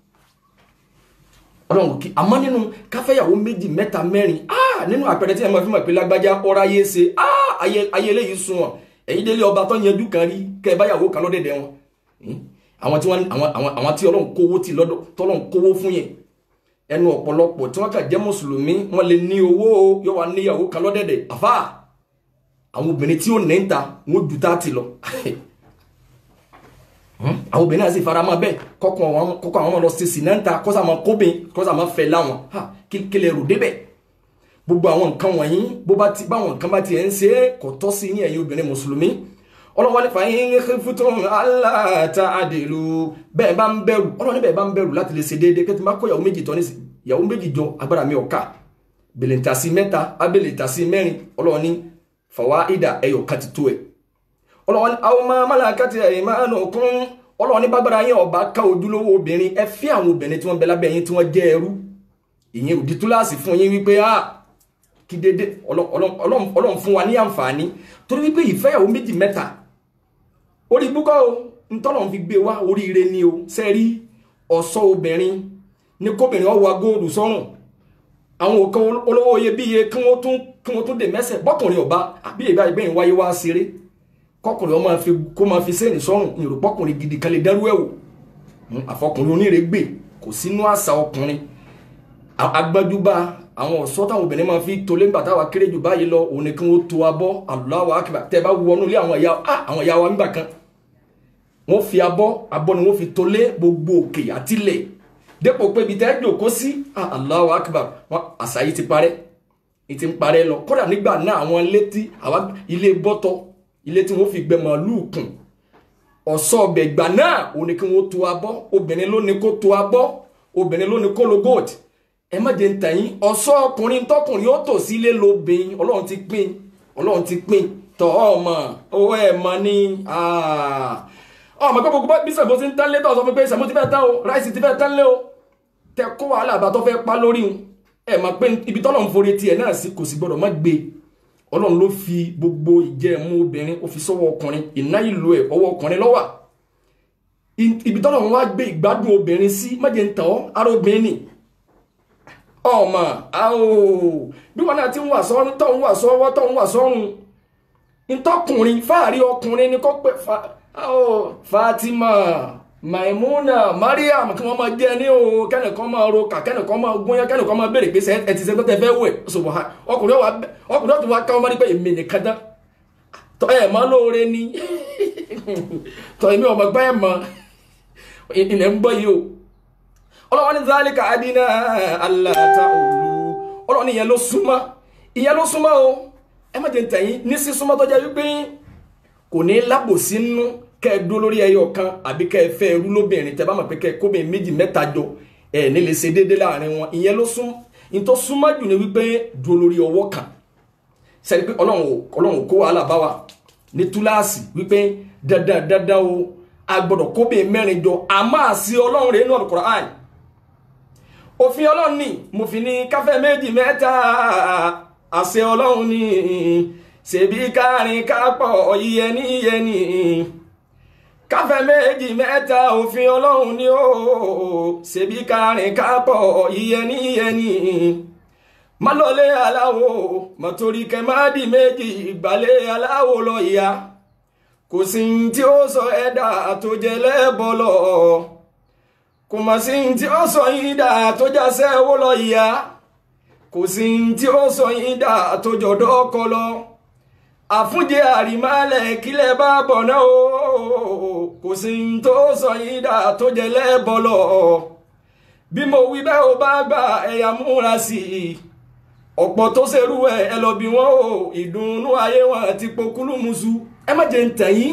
ọlọ́run òkí àmọ́ nínú káfẹ́yàwó méjì mẹ́ta mẹ́rin ah nínú àpẹẹrẹ tí ẹ máa fi mọ̀ pé lágbájá ọ̀rá yé ṣe ah ayé eléyìí sun wọn ẹ̀yin délé ọba tó yanjú kan rí kẹ́ ẹ báyàwó kan lọ́dẹ̀dẹ̀ wọn àwọn tí wọn àwọn àwọn tí ọlọ́run kówó tì lọ́dọ̀ tọ́lọ́run kówó fún yẹn ẹnu ọ̀pọ̀lọpọ̀ tí wọ́n kà jẹ́ mùsùlùmí wọ́n lè ní owó yóò wá níyàwó kan lọ́dẹ̀dẹ̀ àfà àwọn obìnrin tí ó ní ń ta wọ́n ju tá ti lọ àwọn obìnrin náà sì fara mọ́ bẹ́ẹ̀ kọ́kọ́ àwọn kọ́kọ́ àwọn ọmọ lọ sí sí náà ń ta kọ́sà máa kóbin kọ́sà máa fẹ́ láwọn kí lè rò débẹ̀ gbogbo àwọn nǹkan wọ̀nyí bó bá ti báwọn nǹkan bá ti ẹ̀ ń ṣe é kò tọ́ sí ní ẹ̀yin obìnrin mùsùlùmí ọlọ́wọ́ nípa yín fútún aláta àdèlú bẹ́ẹ̀ bá ń bẹ̀rù ọlọ́wọ́ níbẹ̀ bá ń bẹ̀rù láti lè ṣe déédéé kí ẹ ti máa kó ìyàwó méjì tọ́ ní ìyàwó méjì jọ agbára mi ọ̀ka bèlèntàsí mẹ́ta abèlèntàsí mẹ́rin ọlọ́wọ́ ní fàwa ìdá ẹyọ kan ti tó ẹ̀ ọlọ́wọ́ ní àwọn máa má làákàtì ẹ̀yìn máa nù kún ọlọ́wọ́ ní bágbára yín ọba ká ojúlówó obìnrin ẹ fi àwọn obìnrin tí wọ́n bẹ lábẹ́ yín tí wọ́n jẹ́ ẹrú ìyẹn òdi túláàsì fún yín wípé ah kí dédé ọlọ́run fún wa ní àǹfààní torí wípé ìfẹ́yàwó méjì mẹ́ta orí búkọ́ o ntọ́lọ́run fi gbé wá oríire ni o sẹ́rí ọ̀ṣọ́ obìnrin ní kóbìnrin ọwọ́ góòlù sọ́rùn àwọn òkan olówó iyebíye kí wọ́n tún kí wọ́n tún dè mẹ́sẹ̀ bọ́kùnrin ọba àbí ìbá ìgbẹ́yìn wáyé wá ṣeré kọkùnrin ọmọ fi kó máa fi sẹ́ẹ̀nì sọ́rùn ìrùpọ̀kùnrin gidi kan lè dẹ́rú ẹ̀wò àfọkùnrin onírègbè kò sínú àṣà ọkùnrin agbájúbá àwọn ọ̀ṣọ́ táwọn obìnrin máa fi tolé ńgbà táwa kéré jù báyìí lọ òun ni kí wọ́n to abọ́ Allahu akbar tẹ́ bá wọnú ilé àwọn ìyá àwọn ìyá wa nígbà kan wọ́n fi abọ́ abọ́ ni wọ́n fi tolé gbogbo òkè àtìlẹ̀ dépò pé ibi tẹ́ jòkó sí Allahu akbar àṣà yìí ti parẹ́ yìí ti ń parẹ́ lọ kódà nígbà náà àwọn ilé tí ilé bọ́tọ̀ ilé tí wọ́n fi gbẹ màálùú kùn ọ̀ṣọ́ ọbẹ̀ ìgbà náà òun ni kí wọ́n to abọ́ obìnrin ló ní kó to abọ́ obìnrin ló ní kó lo gold ẹ má jẹ́ ń tàn yín ọ̀ṣọ́ ọkùnrin tọkùnrin ó tò sí ilé lóbìn ọlọ́run ti pín ọlọ́run ti pín tọ́ ọmọ owó ẹ̀ mọ ní ọmọ pé gbogbo bí sàbó ti ń tán lé tó sọ fún pé sàbó ti fẹ́ tán o ráìsì ti fẹ́ tán lé o tẹ kó wàhálà àbá tó fẹ́ pa lórí un ẹ mọ̀ pé ibi tọ́lọ̀ ń forí tiẹ̀ náà sí kò sì gbọ́dọ̀ má gbé ọlọ́run ló fi gbogbo ìjẹ́mú obìnrin ó fi sọ́wọ́ ọkùnrin ìná ìlú ẹ̀ ọwọ́ ọkùnrin lọ́wà ibi tọ́lọ̀ ń wá gbé ìgbádùn obìnrin sí má jẹ́ ń tàn ọ́ ara obìnrin nì ọmọ àwò bí wọn náà ti ń wà sọ́run tó ń wà sọ́wọ́ tó ń wà sọ́run ntọ́kùnrin fáàrí ọkùnrin ni kò pé Fatima Maimuna Mariam kí wọ́n máa jẹ́ ní o kẹ́nìkan máa ro kà kẹ́nìkan máa gúnyán kẹ́nìkan máa béèrè pé ẹ ti ṣe tó tẹ fẹ́ wẹ̀ ṣùgbọ́n ọkùnrin ọkùnrin ọ̀tún wa ká wọn bá rí pé èmi nìkan dán tọ́ ẹ̀ mọ́ lóore ni tọ́ èmi ọmọ gbá ẹ̀ mọ́ ilẹ̀ ń bọ́ yìí o ọlọ́wọ́n ní zálíkà adínà aláta òlu ọlọ́wọ́n ní ìyẹn ló súnmọ́ ìyẹn ló súnmọ́ o ẹ má jẹ́ tẹ̀yìn ní sí súnmọ́ tó jẹ́ wípé kò ní lábòsí nínú kẹ́ ẹ dúró lórí ẹyọ kan àbí kẹ́ ẹ fẹ́ ẹrú lóbìnrin tẹ́ bá mọ̀ pé kẹ́ ẹ kóbìnrin méjì mẹ́ta jọ ẹ ní lè ṣe déédéé láàrin wọn ìyẹn ló sún ìtọ́ súnmọ́ jù ní wípé dúró lórí ọwọ́ kan sẹ́ni pé ọlọ́run kó wàhálà bá wa ní túláàsì wípé dandan dandan o a gbọ́dọ̀ kóbìnrin mẹ́rin jọ àmọ́ àṣì ọlọ́run rẹ̀ nínú Al-Qur'an òfin ọlọ́run ni mo fi ní káfẹ́ méjì mẹ́ta àṣẹ ọlọ́run ni ṣèbí kárin kápọ̀ yíyẹni yẹni káfẹ́ méjì mẹ́ta òfin ọlọ́run ni ó ṣèbí kárin kápọ̀ yíyẹni yẹni má lọlé aláwo mọ̀tòrí kẹ má di méjì ìgbàlẹ̀ aláwo lọ ìyá kò sí tí ó sọ ẹ̀dá tó jẹ lẹ́bọ̀ kò mà sí tí ó sọ yín dà tó jásẹ́ owó lọ ìyá kò sí tí ó sọ yín dà tó jọ̀dọ̀ ọkọ lọ àfúnjẹ àrímálẹ̀ kílẹ̀ bá bọ̀ náà o kò sí tó sọ yín dà tó jẹ lẹ́bọ̀ lọ bí mo wí bẹ́ẹ̀ ó bá gbà ẹ̀yà múra sí i ọ̀pọ̀ tó ṣerú ẹ̀ ẹ lọ bí wọ́n o ìdùnnú ayé wọn àti pokúlù musu ẹ má jẹ́ ń tẹ̀yìn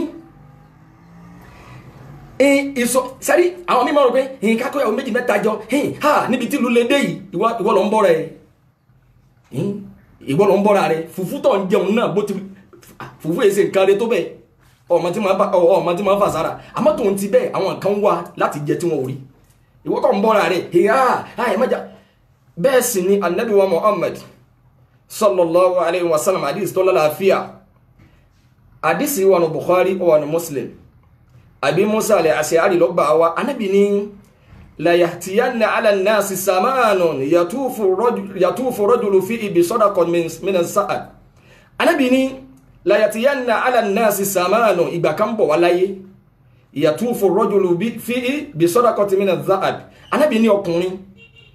ìsọ sẹ́rí àwọn mímọ́ rò pé ẹ̀yìn kákọ́ ìyàwó méjì mẹ́ta jọ ha níbi tí ìlú lè dé yìí ìwọ lọ ń bọ́ rẹ̀ ìwọ lọ ń bọ́ra rẹ̀ fùfú tó ń jẹun náà bó ti fùfú èsè nǹkan rẹ̀ tó bẹ́ẹ̀ ọmọ tí máa fà sára àmọ́ tó ń ti bẹ́ẹ̀ àwọn nǹkan wà láti jẹ tí wọ́n ò rí ìwọ tó ń bọ́ra rẹ̀ ha ẹ̀ mọ́jà bẹ́ẹ̀ sì ni anabi wa Muhammad sallallahu alayhi wa sallam hadith tó lálàáfíà hadith wà ní Bukhari wà ní Muslim àbí musa alẹ́ àṣẹ́árì lọ́gbà wa anábì ní layahtiyanna ala nasi samanun yatufu rajulu fi ibi sadaqan min sa'ad anábì ní layahtiyanna ala nasi samanun ìgbà kan bọ̀ wá láyé yatufu rajulu fi ibi sadaqan min sa'ad anábì ní ọkùnrin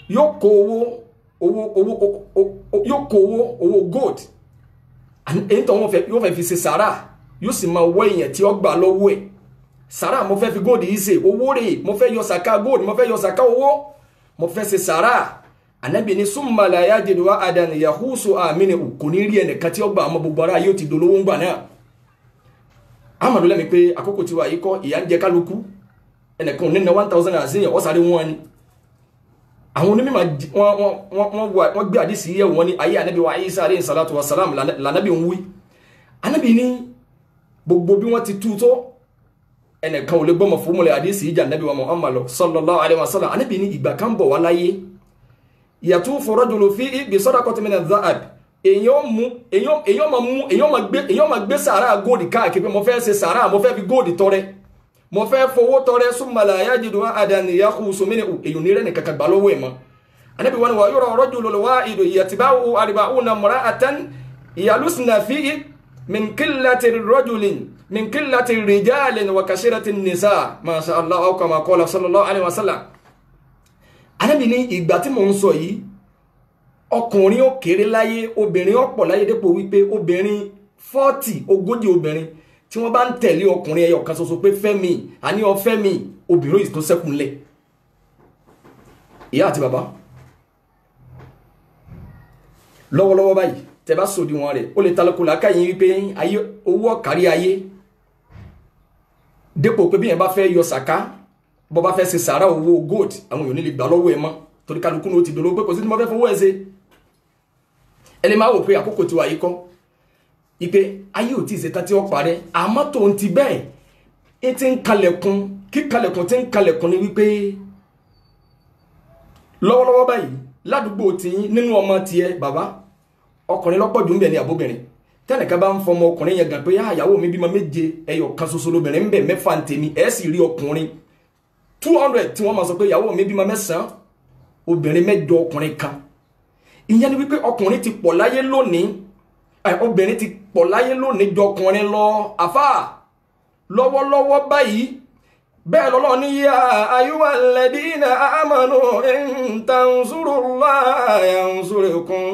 yóò kó owó owó owó yóò kó owó owó gold èyí tó wọn fẹ́ yóò fẹ́ fi ṣe sàrà yóò sì máa wọ èèyàn tí ó gbà lọ́wọ́ ẹ̀ sàrà mo fẹ́ fi gold yìí ṣe owó rẹ̀ mo fẹ́ yọ sàká gold mo fẹ́ yọ sàká owó mo fẹ́ ṣe sàrà anabi ni summa la yajidu ahadan yahusu amini kò ní rí ẹnìkan tí ó gbà ọmọ gbogbo ara yóò ti dolówó ń gbà náà amadu lẹ́mi pé àkókò tiwa yìí kọ́ ìyá ń jẹ kálukú ẹnìkan ní na one thousand and zero ọ̀sáré wọn ni àwọn onímọ̀ wọ́n gbé àdísì yẹ̀ wọ́n ní ayé anabi wa isa aleyhi salatu wa salam lànàbí ń wí anabi ní gbogbo bí wọ́n ti tú tó ẹnìkan ò lè gbọ́mọ̀ fún mọ́lẹ̀ àdísì ìjà anabi wa muhammadu sallallahu alayhi wa sallam anabi ní ìgbà kan bọ̀ wá láyé yàtú fọ̀rọ̀jùlọ fi ibi sọ́dọ̀kọ́ tí mẹ́rin zaad èyàn mú èyàn ma mú èyàn ma gbé èyàn ma gbé sàárà góòdì káàkiri mo fẹ́ ṣe sàárà mo fẹ́ fi góòdì tọrẹ mo fẹ́ fowó tọrẹ súnmọ́lá ayájìdò àdánìyà kú sómìnì èyàn ní rẹ̀ nìkan kan gbà lọ́wọ́ ẹ̀ mọ́ anabi wọn wà yọrọ rọ́jùlọ lọ́wọ́ ìdò ìyàtìbáwò àrìbáwò na mọ́ra àtàn ìyàlùsìnà fi min qillati rajulin min qillati rijalin wa kasirati nisa masha allah aw kama qala sallallahu alaihi wasallam anabi ní ìgbà tí mò ń sọ yìí ọkùnrin ó kéré láyé obìnrin ó pọ̀ láyé dépò wípé obìnrin fọ́ọ̀tì ogójì obìnrin tí wọ́n bá ń tẹ̀lé ọkùnrin ẹyọ kan ṣoṣo pé fẹ́mi àní ọfẹ́mi obìnrin yìí tó sẹ́kùnlẹ̀ ìyá àti bàbá lọ́wọ́lọ́wọ́ báyìí tẹ bá sòdì wọn rẹ̀ ó lè talọ́kọ̀ làákà yín wípé ayé owó ọ̀kárí ayé dépò pé bí yẹn bá fẹ́ yọ sàká bọ́ bá fẹ́ ṣe sàárà owó gold àwọn èèyàn ní lè gbà lọ́wọ́ ẹ̀ mọ́ torí kálukú ní o ti dòló pé kò sí ní mo fẹ́ fowó ẹ̀ ṣe ẹni máa wò pé àkókò tí wà yìí kọ́ ipe ayé ò tí ì ṣe tán tí wọ́n parẹ́ àmọ́ tó ń ti bẹ́ẹ̀ ẹ ti ń kalẹ̀kùn kí kalẹ̀kùn ti ń kalẹ̀kùn ni wípé lọ́wọ́lọ́wọ́ báyìí ládùúgbò tiyín nínú ọmọ tiẹ̀ bàbá ọkùnrin lọ́pọ̀ jù ń bẹ̀ ní àbóbìnrin tẹnìkan bá ń fọmọ ọkùnrin yẹn gan pé àyàwó mi bímọ méje ẹyọ kan ṣoṣo lóbìnrin ń bẹ mẹ́fà ń tèmi ẹ̀ sì rí ọkùnrin two hundred tí wọ́n máa sọ pé ìyàwó mi bímọ mẹ́sàn-án obìnrin mẹ́jọ ọkùnrin kan ìyẹn ni wípé ọkùnrin ti pọ̀ láyé lónìí obìnrin ti pọ̀ láyé lónìí jọ ọkùnrin lọ àfà lọ́wọ́lọ́wọ́ báyìí bẹ́ẹ̀ lọ́lọ́ ní yá ayúwà lẹ́dínà àmànù ìntànsúrùlá yansurukum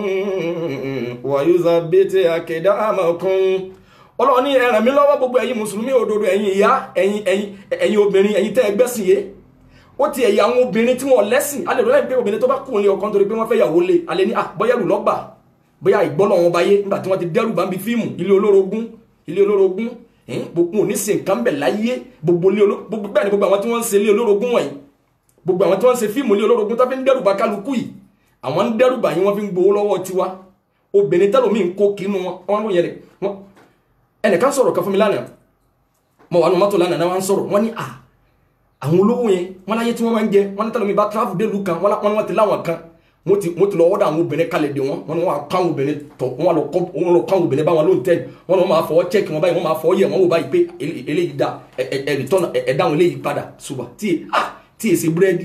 wàyúzà bẹ́tẹ̀ àkẹ́dá àmàkùn ọlọ́run ní ẹ ràn mí lọ́wọ́ gbogbo ẹ̀yin mùsùlùmí òdodo ẹ̀yin ìyá ẹ̀yin obìnrin ẹ̀yin tẹ́ ẹgbẹ́sìn yé ó ti ẹ̀yà àwọn obìnrin tí wọ́n lẹ́sìn alẹ́ lọ́lẹ́ pé obìnrin tó bá kún un lé ọkàn torí pé wọ́n fẹ́ yàwó lé alẹ́ ní àbọ̀yẹ̀rù lọ́gbà bóyá ìgbọ́lọ̀ wọn báyé nígbà tí wọ́n ti dẹ́rù bá ń bi fíìmù ilé olórogún ilé olórogún gbogbo òní ṣe nǹkan bẹ̀ láyé gbogbo ilé olórogún bẹ́ẹ̀ ni gbogbo àwọn tí wọ́n ń ṣe ilé olórogún wọ̀nyí gbogbo àwọn tí wọ́n ń ṣe fíìmù ilé olórogún tó fi ń dẹ́rù bá kálukú yìí àwọn ń dẹ́rù bá yín wọ́n fi ń gbowó lọ́wọ́ tiwa obìnrin tẹ́lómi ń kó kínú wọn wọ́n ròyìn rẹ̀ ẹnìkan sọ̀rọ̀ kan fún mi lánàá mo wà nù mọ́tò lánàá náà wọ́n sọ̀rọ̀ wọ́n ní à àwọn olówó yẹn wọn láyé tí wọn máa ń jẹ wọn ní tẹlifí bá travel dé lu kan wọn ní wọn ti láwọn kan wọn ti wọn ti lọ ọdọ àwọn obìnrin kalẹ̀ de wọn wọn ní wọn kọ àwọn obìnrin tọ wọn lọ kọ wọn lọ kọ àwọn obìnrin báwọn lóun tẹ wọn ní wọn máa fọwọ́ check wọn báyìí wọn máa fọwọ́ yẹ wọn wò báyìí pé eléyìí da ẹ ẹ return ẹ dáhùn eléyìí padà ṣùgbọ́n tí ah tí èsì búrẹ́dì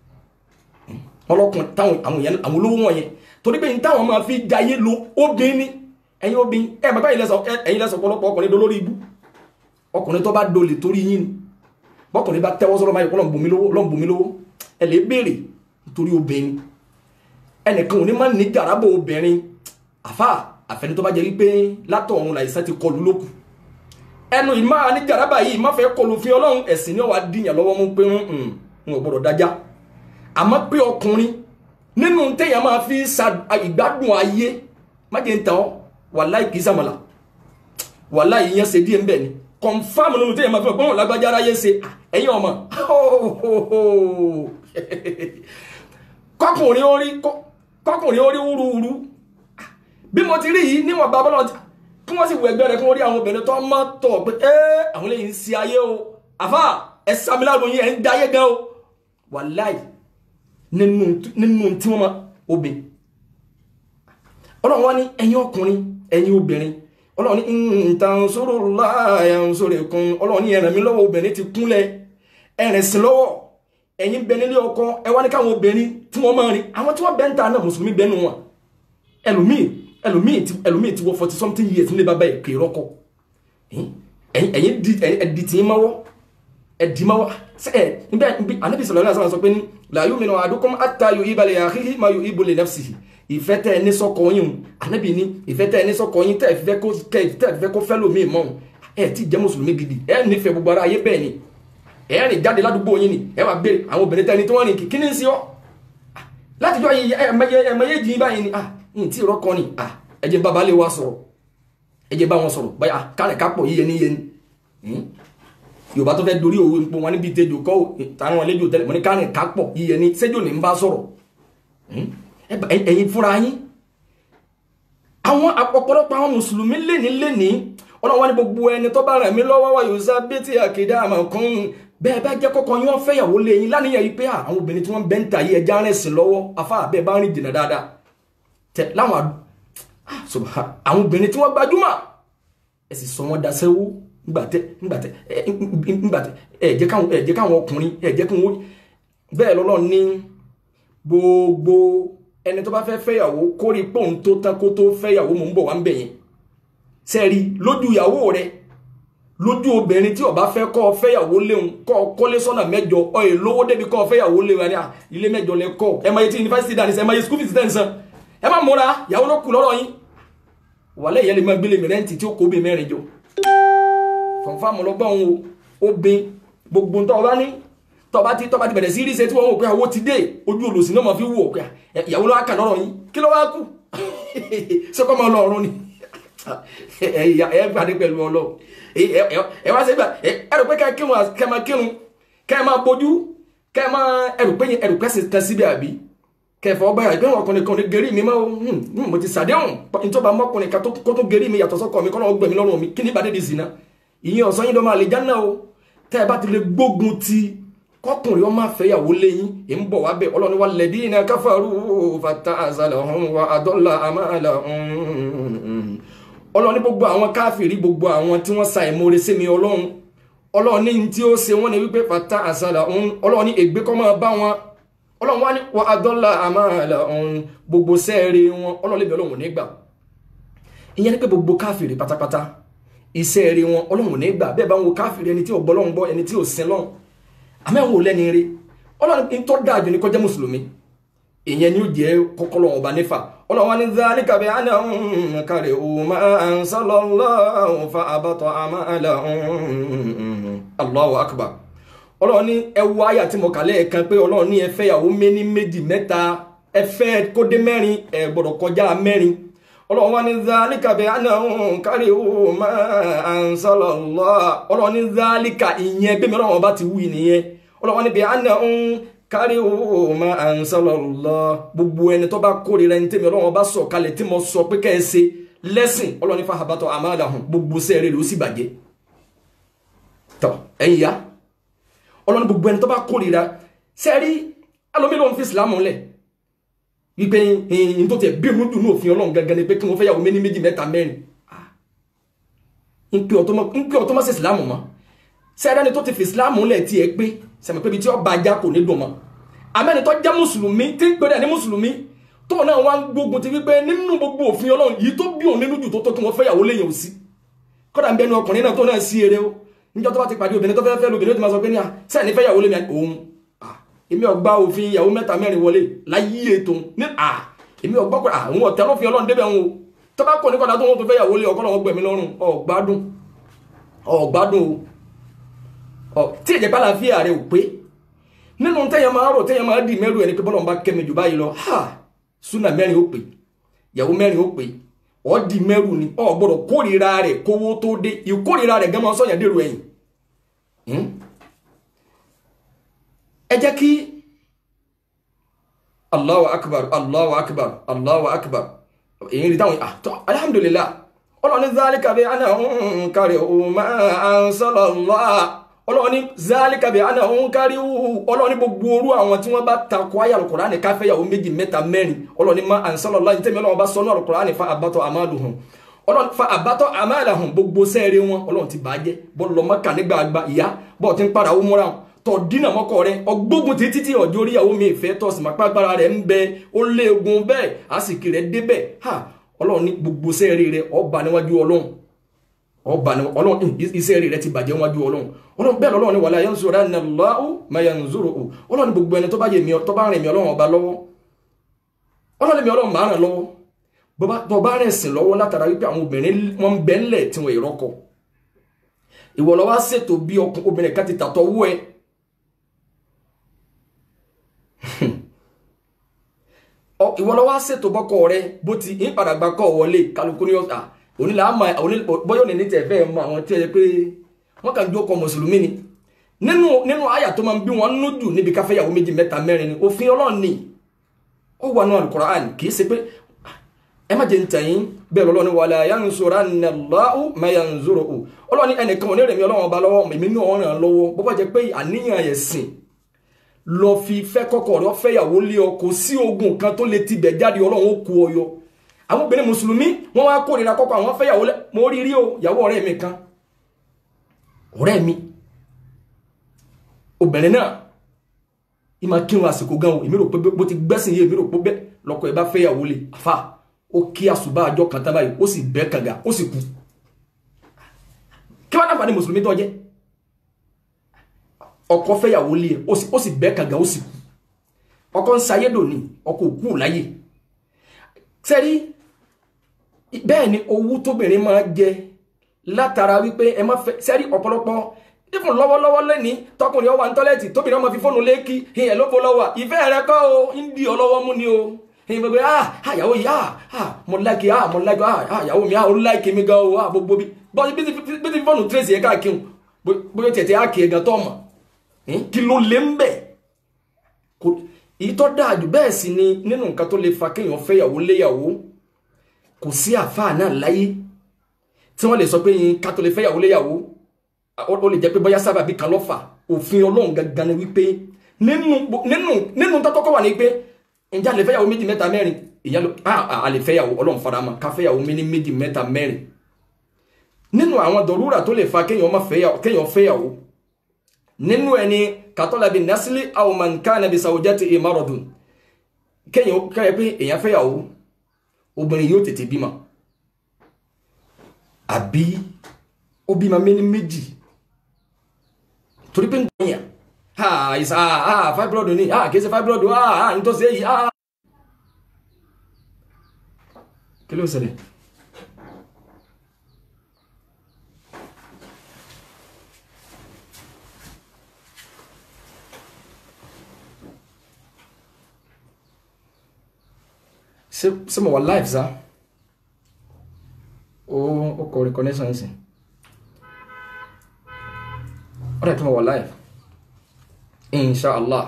ọlọ́kùn táwọn àwọn yẹn àwọn olówó wọn yẹn torí pé táwọn máa fi jayé lo obìnrin ni ẹ̀yin obìnrin ẹ bàbá yìí lẹsọ ẹ̀yin lẹsọ ọ̀pọ̀lọpọ̀ ọkùnrin dolórí ibú ọkùnrin tó bá dolè torí yín ni bọ́kùnrin bá tẹ́wọ́ sọ́rọ̀ báyìí lọ́n bùnmi lówó lọ́n bùnmi lówó ẹ lè béèrè nítorí obìnrin ẹnìkan ò ní má ní jàrábọ̀ obìnrin àfà àfẹni tó bá jẹ́ wípé látọ̀ ọ̀run làìsàn ti kọlu lókù ẹnu ìmá ní jàrábà yìí má fẹ́ kọlu fi ọlọ́run ẹ̀sìn ní ọ̀wá dìyàn lọ́wọ́ mú pé ń ò gbọ́dọ̀ dájá àmọ́ pé ọkùnrin nínú téèyàn máa fi sa ìgbádùn ayé má jẹ́ ń tàn ọ́ wàláì kìí sàmàlà wàláì ìyẹn ṣe díẹ̀ ń bẹ̀ ni confam nínú téèyàn máa fi ọgbọ́n lágbájá aráyé ṣe ẹ̀yin ọmọ kọkùnrin orí kọkùnrin orí wúruwúru bí mo ti rí yìí níwọ̀n bá bọ́lá kí wọ́n sì wọ ẹgbẹ́ rẹ̀ kí wọ́n rí àwọn obìnrin tó mọ́ tọ̀ pé ẹ́ àwọn lè ń ṣe ayé o àfà ẹ sàmìlàrò yín ẹ̀ ń dáyé gan o wàláì nínú tí wọ́n máa obìnrin ọlọ́run wá ní ẹ̀yin ọkùnrin ẹ̀yin obìnrin ọlọ́run ní intansurullah yansurkum ọlọ́run ní ẹ ràn mí lọ́wọ́ obìnrin ti kúnlẹ̀ ẹ̀rìn sí lọ́wọ́ ẹ̀yin bẹ nílé ọkọ ẹ wá ní káwọn obìnrin tí wọ́n máa rìn àwọn tí wọ́n bẹ ń ta náà mùsùlùmí bẹ́ẹ̀ nù wọn ẹlòmíì ẹlòmíì ti ẹlòmíì ti wọ forty something years nílé bàbá ẹ̀ kì í rọ́kọ ẹ̀yin di ẹ̀dì tí ń mọ́wọ́ ẹ̀dìmọ́ wa ẹ̀ níbẹ̀ níbi anabi sọ̀rọ̀ náà sọ pé ní la yu'minu ahadukum hatta yuhibba li akhihi ma yuhibbu li nafsihi ìfẹ́ tẹ́ ẹ ní sọ́kọ yín o anabi ní ìfẹ́ tẹ́ ẹ ní sọ́kọ yín tẹ́ ẹ fẹ́ kó tẹ́ ẹ fẹ́ kó fẹ́ lómi mọ́ ẹ ti jẹ́ mùsùlùmí gidi ẹ nífẹ̀ẹ́ gbogbo ara ayé bẹ́ẹ̀ ni ẹ rìn jáde ládùúgbò yín ni ẹ wà béèrè àwọn obìnrin tẹ́ni tí wọ́n rìn kí ní sí ọ́ látijọ́ yìí ẹ̀mẹ́yẹ jìn báyìí ni ah yìí tí ìrọ́kọ ni ah ẹ jẹ́ bàbá lè wá sọ̀rọ̀ ẹ jẹ́ bá wọn sọ̀rọ̀ báyà kárẹ̀ kápọ̀ yíyẹ ní yẹni yorùbá tó fẹ́ dorí òwe ń pọ wọn níbi ìtẹ́jọ kọ́ táwọn àlejò tẹ́lẹ̀ mọ́ ní kárẹ̀ kápọ̀ yíyẹ ní sẹ́jọ ní ń bá sọ̀rọ̀ ẹ̀yin fúnra yín àwọn ọ̀pọ̀lọpọ̀ àwọn mùsùlùmí lẹ́ni lẹ́ni ọlọ́wọ́n ní gbogbo ẹni tó bá rẹ̀ mí lọ́wọ́ wa yóò sá bí tí àkèdá àmọ̀ kan bẹ́ẹ̀ bá jẹ́ kọ́kọ́ yín wọ́n fẹ́yàwó lé yín lánìyàn yìí pé àwọn obìnrin tí wọ́n bẹ́ ń ta yìí ẹja rẹ̀ sìn lọ́wọ́ afá bẹ́ẹ̀ bá rìn jìnnà dáadáa tẹ láwọn subhan àwọn obìnrin tí wọ́n gbajúmọ̀ ẹ sì sọ wọ́n daṣẹ́wó ńgbàtẹ ńgbàtẹ ńgbàtẹ ẹ jẹ́ káwọn ẹ jẹ́ káwọn ọkùnrin ẹ jẹ́ kí wọ́n bẹ́ẹ̀ lọ́lọ́ ní gbogbo ẹni tó bá fẹ́ fẹ́yàwó kórìí pòun tó tán kó tó fẹ́yàwó mò ń bọ̀ wá ń bẹ̀ yẹn sẹ́ẹ̀rí lójú ìyàwó rẹ̀ lójú obìnrin tí ó bá fẹ́ kọ́ fẹ́yàwó léun kọ́ kọ́lé sọ́nà mẹ́jọ ọ̀yẹ̀ lówó débi kọ́ fẹ́yàwó léun ní ilé mẹ́jọ lẹ kọ́ ẹ máa yẹ tí yunifásitì dání sẹ́ ẹ máa yẹ skul fees dání sàn ẹ má múra ìyàwó ló kù lọ́rọ̀ yín wàlẹ́ ìyẹn lè máa gbélé mi rẹ́ǹtì tí ó kó bí mẹ́rin jọ fọ̀nfàmù lọ́gbọ́n o obìn gbogbo tó ọba ní tọba ti tọba ti bẹ̀rẹ̀ sí rí ṣe tí wọ́n wò pé àwọ̀ ti dé ojú olùsìn náà máa fi wò pé ìyàwó ló wá kà lọ́rọ̀ yín kí ló wá kù ṣé kọ́ máa lọ ọ̀run ni ẹ gbàdé pẹ̀lú ọlọ́ ẹ wá sí gbà ẹ rò pé ká kírun kẹ máa kírun kẹ máa bójú kẹ máa ẹ rò pé ẹ rò pé sì tẹ síbi àbí kẹfọ ọba yà ìpínlẹ̀ ọkùnrin kan ní gẹ̀rí mi máa mo ti sàdéhùn nítorí ọmọkùnrin kan kó tó gẹ̀rí mi yàtọ̀ sọ́kọ mi kọ́ náà gbẹ̀mí lọ́rùn mi kí ní ìbàdí di zina ìyẹn ọ̀sán yín ló máa lè jáná o tẹ́ ẹ bá ti lè gbógun ti kọkùnrin ọmọ àfẹ́yàwó lẹ́yìn ì ń bọ̀ wá bẹ̀ ọlọ́ni wa lẹ́dínà káfàrú fata àzàlàhún wa àdọ́là àmàlà ọlọ́ni gbogbo àwọn káfìrí gbogbo àwọn tí wọ́n sa ìmoore sí mi ọlọ́run ọlọ́ni tí ó ṣe wọ́n ni wípé fata àzàlàhún ọlọ́ni ègbé kọ́ máa bá wọn ọlọ́run wá ní wa àdọ́là àmàlà gbogbo sẹ́ẹ̀rẹ̀ wọn ọlọ́ni bẹ̀ ọlọ́run nígbà ìyẹn ni pé gbogbo káfìrí pátápátá iṣẹ́ rẹ̀ wọn ọlọ́run nígbà bẹ́ẹ̀ bá ń wo káfìrí ẹni tí ò gbọ́ lọ́run gbọ́ ẹni tí ò sin lọ́run àmẹ́wò lẹ́ni rí ọlọ́run tó dáa jù ní kọjá mùsùlùmí ìyẹn ni ó jẹ́ kọ́kọ́lọ́ ọba nífà ọlọ́run ní dhalika bi annahum karihu ma anzalallahu fa abata a'malahum Allahu akbar ọlọ́run ní ẹwọ àyà tí mo kà lẹ́ẹ̀kan pé ọlọ́run ní ẹfẹ́ ìyàwó méní méjì mẹ́ta ẹfẹ́ kódé mẹ́rin ẹ gbọ́dọ̀ kọjá mẹ́rin ọlọ́run wá ní dhalika bi annahum karihu ma anzalallah ọlọ́run ní dhalika ìyẹn bí mi ọlọ́run ọba ti wí nìyẹn ọlọ́run ní bi annahum karihu ma anzalallah gbogbo ẹni tó bá kórìíra ẹni tẹ́mi ọlọ́run ọba sọ kalẹ̀ tí mo sọ pé kẹ́ ẹ ṣe lẹ́sìn ọlọ́run ní fahabatọ̀ amalahum gbogbo sẹ́ẹ̀rẹ́ ló sì bàjẹ́ tọ́ ẹ̀yìn ya ọlọ́run gbogbo ẹni tó bá kórìíra sẹ́ẹ̀rí alómi ló ń fi ìsìlámù lẹ̀ wípé ẹyin tó tẹ bí inú dùn ní òfin ọlọ́run gangan ni pé kí wọ́n fẹ́ yàwó méní méjì mẹ́ta mẹ́rin ń pè ọ̀tọ́ mọ́ sí ìsìlámù mọ́ sẹ́ẹ̀dá ni tó ti fi ìsìlámù lẹ̀ tí ẹ pé sẹ́mi pé ibi tí ọba ajá kò ní dùn mọ́ àmẹ́ni tó jẹ́ mùsùlùmí tí ń pèrè ní mùsùlùmí tó náà wá ń gbógun ti wípé nínú gbogbo òfin ọlọ́run yìí tó bí òun nínú jù tó tó kí wọ́n fẹ́ yàwó léyìn òsì kọ́dà ń bẹnu ọkùnrin náà tó náà sí eré o níjọ́ tó bá ti pàdé obìnrin tó fẹ́ fẹ́ lóbìnrin tó ti máa sọ pé ní à sẹ́ẹ̀ ní fẹ́ yàwó lémi òun èmi ọgbà òfin ìyàwó mẹ́ta mẹ́rin wọlé láyé ètò ní à èmi ọgbà pé àwọn ọ̀tẹ́ ló fi ọlọ́run débẹ̀ wọn o tó bá kọ̀ ní kọ́dà tó wọn tó fẹ́ yàwó lé ọkọ́ lọ́wọ́ gbẹ̀mí lọ́rùn ọ̀gbádùn ọ̀gbádùn o tí ìjẹ́pá láàfíà rẹ̀ ò pé nínú tẹ́yàn máa rò tẹ́yàn máa dì mẹ́rù ẹni pé bọ́lọ̀ bá kẹ́mi jù báyìí lọ ha súnà mẹ́rin ó pè ìyàwó mẹ́rin ó pè ọ́ di mẹ́rù ni ọ̀ gbọ́dọ̀ kórìíra rẹ̀ kówó tó dé ìkórìíra rẹ̀ gẹ́mọ́ sọ́yàn dèrò ẹ̀yìn ẹ jẹ́ kí allahu akbar allahu akbar allahu akbar èyí rí táwọn àtọ́ alhamdulillah ọlọ́ni zálíkà bí ana ń kárí ọmọ ansalallah ọlọ́ni zálíkà bí ana ń kárí ọlọ́ni gbogbo orú àwọn tí wọ́n bá takọ ayé alukùránì káfẹ́yàwó méjì mẹ́ta mẹ́rin ọlọ́ni ma ansalallah ní tẹ́mi ọlọ́wọ́ bá sọ́nù alukùránì fa àbátọ̀ àmàlùhùn ọlọ́run fa àbátọ́ àmàlàhùn gbogbo sẹ́ẹ̀rẹ̀ wọn ọlọ́run ti bàjẹ́ bọ́ọ̀lù lọ́mọ kà nígbà àgbà ìyá bọ́ọ̀ ti ń padà ó múra tọ̀ dínà mọ́kọ rẹ ọgbógun títí tí ọjọ́ oríyàwó mi ìfẹ́ tọ̀ sí mápá agbára rẹ̀ ń bẹ ó léegun bẹ́ẹ̀ àsìkò rẹ̀ débẹ̀ ha ọlọ́run ní gbogbo sẹ́ẹ̀rẹ̀ rẹ̀ ọba níwájú ọlọ́run ọba ni ọlọ́run iṣẹ́ rẹ̀ ti bàjẹ́ wájú ọlọ́run ọlọ́run bẹ́ẹ̀ lọ́lọ́run ni wala yansuranna Allahu man yansuruhu ọlọ́run ní gbogbo ẹni tó bá yẹ mi tó bá rìn mí ọlọ́run ọba lọ́wọ́ ọlọ́run mi ọlọ́run máa ràn lọ́wọ́ tó bá rìn sìn lọ́wọ́ látara wípé àwọn obìnrin wọn ń bẹ́ ńlẹ̀ tí wọ́n ìrọ́kọ ìwọ ló wá ṣètò bí obìnrin kan ti tàtọ̀ wú ẹ ìwọ ló wá ṣètò bọ́kọ rẹ bó ti ń padà gbà kọ́ wọlé kálukú ní ọ̀sà onílà àmà bọ́yọ̀ ní tẹ̀ fẹ́ mọ àwọn tí ẹ pé wọ́n kàn jókòó mùsùlùmí ni nínú nínú àyà tó máa ń bí wọn núdù níbi káfẹ́yàwó méjì mẹ́ta mẹ́rin ni òfin ọlọ́run ni ó wà nù Al-Qur'an kì í ṣe pé ẹ má jẹ ń tẹ̀yìn bẹ́ẹ̀ lọ́lọ́ ni wala yansuranna Allahu man yansuruhu ọlọ́run ní ẹnìkan ò ní rẹ̀mí ọlọ́run ọba lọ́wọ́ èmi náà ràn lọ́wọ́ bó bá jẹ́ pé àníyàn ẹ̀sìn lọ fi fẹ́ kọ́kọ́ rẹ fẹ́yàwó lé ọ kò sí ogun kan tó lè tibẹ̀ jáde ọlọ́run ó kú ọyọ àwọn obìnrin mùsùlùmí wọ́n wá kórìíra kọ́kọ́ àwọn fẹ́yàwó lẹ́ mo rí rí o ìyàwó ọ̀rẹ́ mi kan ọ̀rẹ́ mi obìnrin náà ìmọ̀ kírun àsìkò gan o èmi rò pé bó ti gbẹ́sìn yé èmi rò pé bẹ́ẹ̀ lọ́kọ ẹ̀ bá fẹ́yàwó lé àfà ó kí àsùbá àjọ kan tán báyìí ó sì bẹ́ kànga ó sì kú kí wọ́n náà ní mùsùlùmí tó jẹ́ ọkọ fẹ́yàwó lé ẹ̀ ó sì bẹ́ kànga ó sì kú ọkọ ń sayédò ní ọkọ òkú láyé sẹ́rí bẹ́ẹ̀ ni owó tóbìnrin máa jẹ látara wípé ẹ má fẹ́ sẹ́rí ọ̀pọ̀lọpọ̀ ìfún lọ́wọ́lọ́wọ́ lẹ́ni tọkùnrin ọwà ní tọ́lẹ́tì tóbìnrin ọmọ fi fóònù léèkì ìyẹn ló bó lọ́wọ́ ìfẹ́ rẹ kọ́ o ń di ọlọ́wọ́ mú ni o ìyẹn gbogbo ah àyàwó yìí ah ah mo láìkì ah mo láìkì ah àyàwó mi ah ó láìkì mi gan o ah gbogbo bí bọ́sí bí ti fóònù tírèsì yẹn káàkiri bóyá tẹ̀tẹ̀ á kì í gan tọ́ mọ̀ kí ló lé ń bẹ̀ èyí tó dáa jù bẹ́ẹ̀ sì ni nínú nǹkan tó lè fa kéèyàn fẹ́yàwó léyàwó kò sí àfáà náà láyé tí wọ́n lè sọ pé ká tó lè fẹ́yàwó léyàwó ó lè jẹ́ pé bóyá sábàbí kan lọ́fà òfin ọlọ́run gangan ni wípé nínú nínú nínú tọ́tọ́kọ́ wà ní pé ǹjẹ́ a lè fẹ́yàwó méjì mẹ́ta mẹ́rin ìyá ló a lè fẹ́yàwó ọlọ́run farama ká fẹ́yàwó méní méjì mẹ́ta mẹ́rin nínú àwọn dọ̀rúrà tó lè fa kéèyàn fẹ́yàwó nínú ẹni katọ́lábi nasili aumanka nabi sawujati imarodun kéèyàn kẹ́rẹ́ pé èèyàn fẹ́yàwó obìnrin yóò tètè bímọ àbí ó bímọ méní méjì torí pé ń gbìyàn ha ìsà ha fibroid ní ha kìí ṣe fibroid ha ha ní tó ṣe èyí ha kí ló ṣẹlẹ̀ ṣé mo wà live sa ó ó kọ reconnaissance sí ó dẹ̀ tó mo wà live inshallah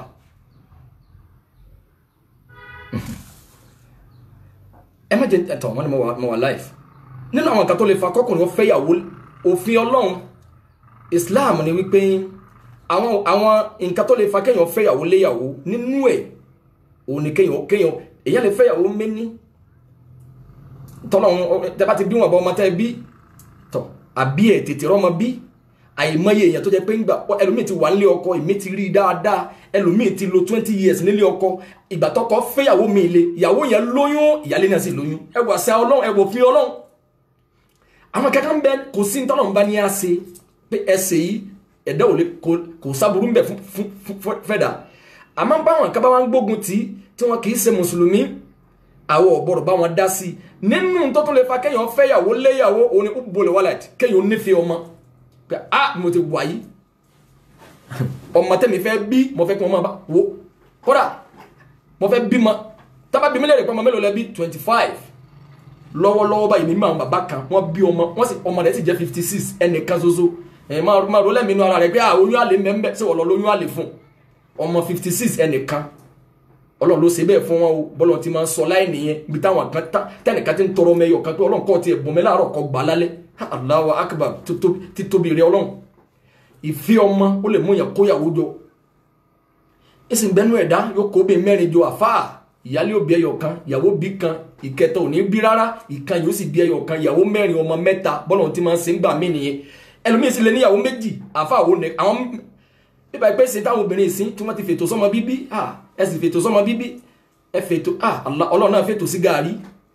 ẹ má jẹ ẹtọ wọn ni mo wà live nínú àwọn nǹkan tó lè fa kọkùnrin ó fẹ́yàwó òfin Ọlọ́run Islam ni wípé àwọn àwọn nǹkan tó lè fa kéèyàn fẹ́yàwó léyàwó nínú ẹ̀ òun ni kéèyàn kéèyàn èyàn lè fẹ́yàwó méní tọ́lọ́run tẹ́bá ti bí wọn bọ́ ọmọ tẹ́ bí tọ́ àbí ẹ̀ tètè rọ́mọ bí àìmọye èèyàn tó jẹ́ pé ńgbà ẹlòmíì ti wà nílé ọkọ èmi ti rí dáadáa ẹlòmíì ti lo twenty years nílé ọkọ ìgbà tọkọ fẹ́yàwó mi le ìyàwó yẹn lóyún ìyálé náà sì lóyún ẹ wà sí ọlọ́run ẹ wò fi ọlọ́run àwọn kankan bẹ kò sí tọ́lọ́run bá ní á ṣe pé ẹsẹ̀ yìí ẹ̀dá ò lè kò sábúrú ń bẹ fún fẹ́dà àmọ́ báwọn kan bá wọn gbógun tì í tí wọn kì í ṣe mùsùlùmí àwọn ọ̀bọ̀rọ̀ bá wọn dá sí nínú tó tún lè fa kéèyàn fẹ́yàwó léyàwó òun ni ó bolè wálẹ̀ kéèyàn nífẹ̀ẹ́ ọmọ pé a mo ti wà yìí ọmọ tẹ́mi fẹ́ bí mo fẹ́ kí wọ́n máa bá wo kódà mo fẹ́ bímọ tábà bí mílíọ̀nù pé ọmọ mélòó lẹ bí twenty five lọ́wọ́lọ́wọ́ báyìí mímọ́ àwọn bàbá kan wọ́n bí ọmọ wọ́n sì ọmọ rẹ̀ sì jẹ́ fifty six ẹnìkan ṣoṣo ẹ̀ máa ro lẹ́mìí inú ara rẹ̀ pé ah oyún àlè mẹ́mbẹ́ sí wọ́n lọ lóyún àlè fún ọmọ fifty six ẹnìkan ọlọ́run ló ṣe bẹ́ẹ̀ fún wọn o bọ́lọ̀ ti máa ń sọ láì nìyẹn ibi táwọn kan tẹnìkan ti ń tọrọ mẹ́yọ̀ kan pé ọlọ́run kọ́ ti ẹ̀bùn mi láàárọ̀ kọ́ gbà lálẹ́ Allahu akbar ti tóbi rẹ ọlọ́run ìfi ọmọ ó lè mú yàn kóyàwó jọ ìsìn gbẹnu ẹ̀dá yóò kó bí mẹ́rin jọ àfáà ìyálé òbí ẹyọ kan ìyàwó bí kan ìkẹta ò ní bí rárá ìkan yóò sì bí ẹyọ kan ìyàwó mẹ́rin ọmọ mẹ́ta bọ́lọ̀ ti máa ń ṣe ń gbà mí nìyẹn ẹlòmíì sì lè níyàwó méjì àfáà wo nẹ àwọn bíbá ìpè sí táwọn obìnrin ìsìn tí wọ́n ti fètò sọ́mọ bíbí ẹ sì fètò sọ́mọ bíbí ẹ fètò ọlọ́run náà fètò sí gàárì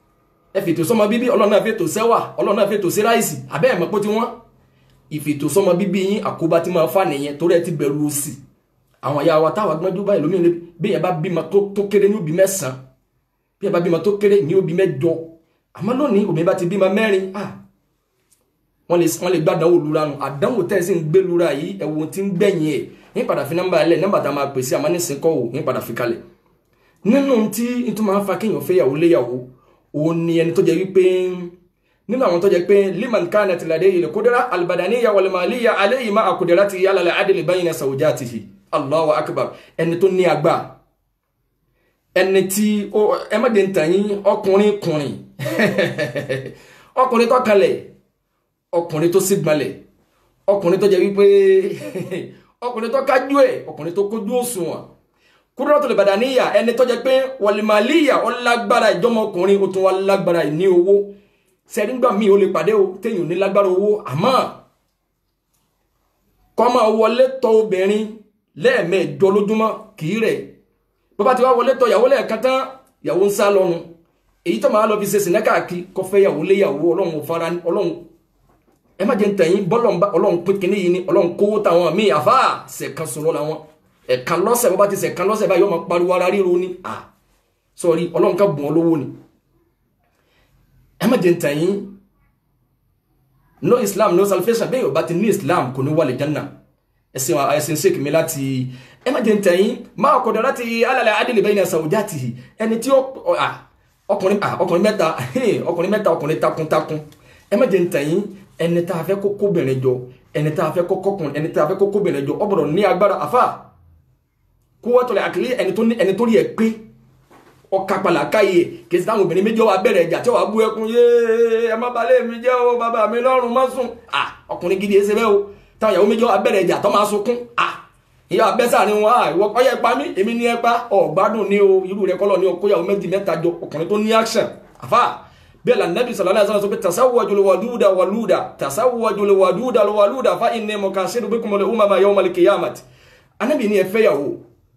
ẹ fètò sọmọ bíbí ọlọ́run náà fètò sẹ́wà ọlọ́run náà fètò sí ráìsì abẹ́ ẹ̀mọ́ pé tí wọ́n ìfètò sọmọ bíbí yín àkóbá tí máa fà nìyẹn torí ẹ ti bẹ̀rù òsì àwọn ìyá wa táwa gbọ́njú báyìí lómi ní bí yẹn bá bímọ tó kéré ní òbí mẹ́sàn-án bí yẹn bá bímọ tó kéré ní òbí mẹ́jọ àmọ́ lónìí òbí bá ti bímọ mẹ́rin ah wọ́n lè wọ́n lè gbàdánwò lura nù àdánwò tẹ́ ẹ sì ń gbé lura yìí ẹ̀wọ̀n tí ń gbẹ̀yìn ẹ̀ ní padà fi nọ́mbà ẹlẹ́ nọ́mbà tá a máa pèsè àmọ́ ní sìnkọ́ ò ní padà fi kalẹ̀ nínú tí n tún máa ń fa kéèyàn fẹ́ yàwó léyàwó òun ni ẹni tó jẹ́ wípé nínú àwọn tó jẹ́ pé liman kanat ladayhi al-qudra al-badaniyya wal-maliyya alayhi ma'a qudratihi ala al-'adli bayna zawjatihi Allahu akbar ẹni tó ní agbá ẹni tí ẹ má dé ń tàn yín ọkùnrin kùnrin ọkùnrin tó kalẹ̀ ọkùnrin tó sígbọnlẹ̀ ọkùnrin tó jẹ́ wípé ọkùnrin tó kájú ẹ̀ ọkùnrin tó kójú òṣùwọ̀n Qudratul Badaniyya ẹni tó jẹ́ pé wal-maliyya ó lágbára ìjọmọkùnrin ó tún wá lágbára ìní owó sẹ́rígbà míì ó lè pàdé o téèyàn ní lágbára owó àmọ́ kọ́ máa wọlé tọ̀ obìnrin lẹ́ẹ̀mẹ́jọ lójúmọ́ kì í rẹ̀ bó bá ti wá wọlé tọ̀ ìyàwó lẹ́ẹ̀kan tán ìyàwó ń sá lọ́nu èyí tó máa lọ fi ṣe sìnẹ́ káàkiri kó fẹ́ ìyàwó léyàwó ọlọ́run fara ọlọ́run ẹ má jẹ́ ń tẹ̀yìn bọ́lọ̀ ọlọ́run pín kínní yìí ni ọlọ́run kówó táwọn míì àfà ṣẹ̀kan sọ̀rọ̀ làwọn ẹ̀kan lọ́sẹ̀ bó bá ti ṣẹ̀kan lọ́sẹ̀ báyìí ọmọ pariwo ara ríro ni à sọ̀rí ọlọ́run ká bùn ọ lówó ni ẹ má jẹ́ ń tẹ̀yìn no islam no salvation bẹ́ẹ̀ yóò bá ti ní islam kò ní wàlẹ̀ janna ẹ̀sìn ẹ̀sìn sheik mi láti ẹ má jẹ́ ń tẹ̀yìn máa kọ̀dọ̀ láti alàlẹ́ adìlẹ̀ bẹ́ẹ̀ ní zawjatihi ẹni tí ó ọkùnrin ọkùnrin mẹ́ta ọkùnrin mẹ́ta ọkùnrin takuntakun ẹ má jẹ́ ń tẹ̀yìn ẹni tá a fẹ́ kó kóbìnrin jọ ẹni tá a fẹ́ kó kọkùnrin ẹni tá a fẹ́ kó kóbìnrin jọ ọbọdọ ní agbára àfà kó wọ́n tọ̀lẹ̀ àkìlẹ̀ ẹni tó ní ẹni tó rí ẹ pé ọkà pàlà káyè kìí sáwọn obìnrin méjì wà bẹ̀rẹ̀ ìjà tí wàá bú ẹkún yéé ẹ má balẹ̀ mi jẹ́ o bàbá mi lọ́rùn má sùn à ọkùnrin gidi ẹsẹ̀ bẹ́ẹ̀ o táwọn ìyàwó méjì wà bẹ̀rẹ̀ ìjà tó máa sunkún à ìyá abẹ́sà ni wọn à ìwọ ọyẹ pa mí èmi ní ẹ pa ọ̀gbádùn ni o irú rẹ kọ́lọ̀ ni o kóyàwó méjì mẹ́ta jọ ọkùnrin tó ní action àfà bẹ́ẹ̀ la nabi sallallahu alaihi wasallam sọ pé tasawwaju alwaduda waluda tasawwaju alwaduda waluda fa inni mukasiru bikum al-umama yawm al-qiyamati anabi ní ẹ fẹ́ yàwó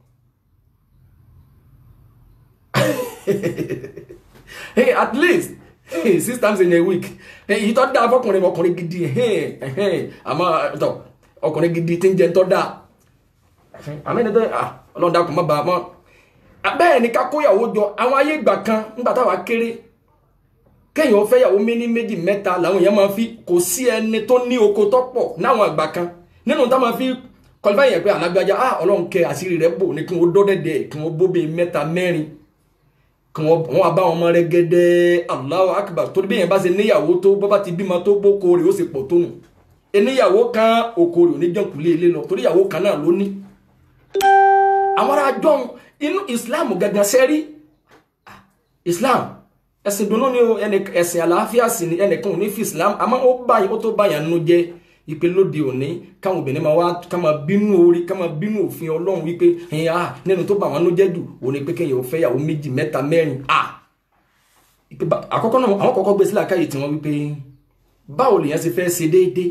hey at least hey, six times in a week èyí tó dáa fọkùnrin ọkùnrin gidi àmọ́ tọ ọkùnrin gidi tí ń jẹ tó dáa àmì ẹni tó ọlọ́run dákun má bàa mọ́ bẹ́ẹ̀ ni ká kóyàwó jọ àwọn ayé ìgbà kan nígbà táwa kéré kéèyàn fẹ́ yàwó méní méjì mẹ́ta làwọn èèyàn máa fi kò sí ẹni tó ní oko tó pọ̀ náwọn àgbà kan nínú tá máa fi kọlifá yẹn pé alágbájá ah ọlọ́run kẹ àṣírí rẹ̀ bò ní kí wọ́n dọ́dẹ̀dẹ̀ kí wọ́n bóbi mẹ́ta mẹ́rin kí wọ́n bá wọn mọ rẹ gẹ́dẹ́ Allahu Akbar torí bí yẹn bá ṣe níyàwó tó bọ́ bá ti bímọ tó bóko rẹ̀ ó sì pọ̀ tó nù eníyàwó kan oko rẹ̀ ò ní jọ̀ǹkùlé ilé lọ torí ìyàwó kan náà ló ní. àwọn ará jọ̀hún inú Islam gangan sẹ́rí Islam ẹ̀sìn dùnú ni o ẹ̀sìn àlàáfíà sì ni ẹnìkan ò ní fi Islam àmọ́ ó báyìí ó tó báyà nínú jẹ́ ipe lóde òní káwọn obìnrin máa wá ká máa bínú orí ká máa bínú òfin ọlọ́run wípé ẹ̀yìn ah nínú tó bá wọn ló jẹ́ jù òní pé kéèyàn ò fẹ́ yàwó méjì mẹ́ta mẹ́rin ah àkọ́kọ́ náà àwọn kọ́kọ́ gbé sílẹ̀ káyè tí wọ́n wípé báwo lèèyàn ṣe fẹ́ ṣe déédé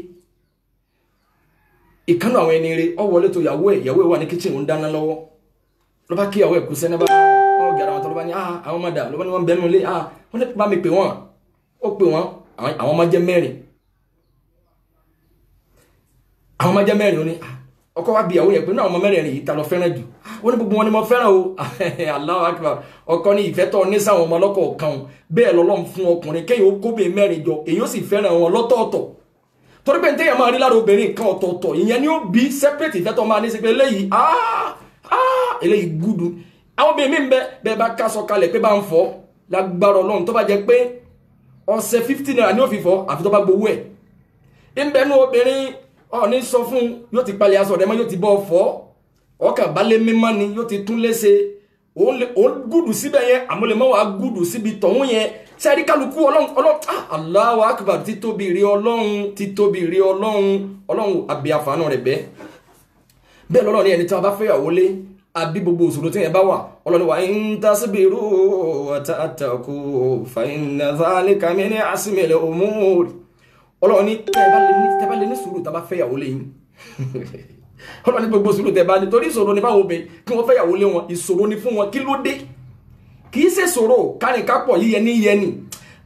ìkànnì àwọn ẹni rẹ ọ wọlé tó yàwó ẹ yàwó ẹ wà ní kíchìn ń dáná lọ́wọ́ ló bá kí yàwó ẹ kú sẹ́ni bá wọn gàrà wọn tó ló bá ní ah àwọn ọmọ dà ló bá ní wọn bẹnu lé ah wọn ní bá mi pè wọn ó pè wọn àwọn ọmọ jẹ mẹ́rin àwọn ọmọ jẹ́ mẹ́rin ó ní ọkọ wa bí ìyàwó yẹn pé náà ọmọ mẹ́rin yìí ta lọ fẹ́ràn jù ó ní gbogbo wọn ni mo fẹ́ràn o Allahu Akbar ọkọ ní ìfẹ́ tọ́ ní sáwọn ọmọ ọlọ́kọ̀ kan bẹ́ẹ̀ lọ́lọ́run fún ọkùnrin kéyìn ó kóbè mẹ́rin jọ èyí ó sì fẹ́ràn wọn lọ́tọ̀ọ̀tọ̀ torí pé ntẹ́yàn máa rí lára obìnrin kan ọ̀tọ̀ọ̀tọ̀ ìyẹn ni ó bí separate ìfẹ́ tọ́ máa ní sí pé eléyìí eléyìí gúdu àwọn obìnrin mi ń bẹ bẹ́ẹ̀ bá kásọ kalẹ̀ pé bá ń fọ́ lágbára Ọlọ́run tó bá jẹ pé ọ̀sẹ̀ fifty naira ni ó fi fọ́ àfi tó bá gbowó ẹ̀ ń bẹnu obìnrin ọ̀ní sọ fún yóò ti palẹ̀ aṣọ rẹ̀ mọ́ yóò ti bọ́ fọ́ ọkàn balẹ̀ mímọ́ ni yóò ti tún léṣe òun gùdù síbẹ̀ yẹn àmúlẹ̀mọ́ wa gùdù síbi tọ̀hún yẹn sẹ́rí kálukú ọlọ́run ọlọ́run Allahu Akbar títóbi rí ọlọ́run títóbi rí ọlọ́run ọlọ́run àbí àfààní rẹ̀ bẹ́ẹ̀ bẹ́ẹ̀ lọ́rọ̀ ní ẹni tí wọ́n bá fẹ́yàwó lé àbí gbogbo òṣòro tí yẹn bá wà ọlọ́run wa in tasbiru wa tattaqu fa inna dhalika min azmil umur ọlọ́run ní tẹ́bá lè ní sùúrù tàbá fẹ́ yàwó lẹ́yìn ọlọ́run ní gbogbo sùúrù tẹ́bá ní torí ìṣòro ní báwo bẹ kí wọ́n fẹ́ yàwó lé wọn ìṣòro ní fún wọn kí ló dé kì í ṣe ṣòro kárìn kápọ̀ yíyẹ ní yẹ ni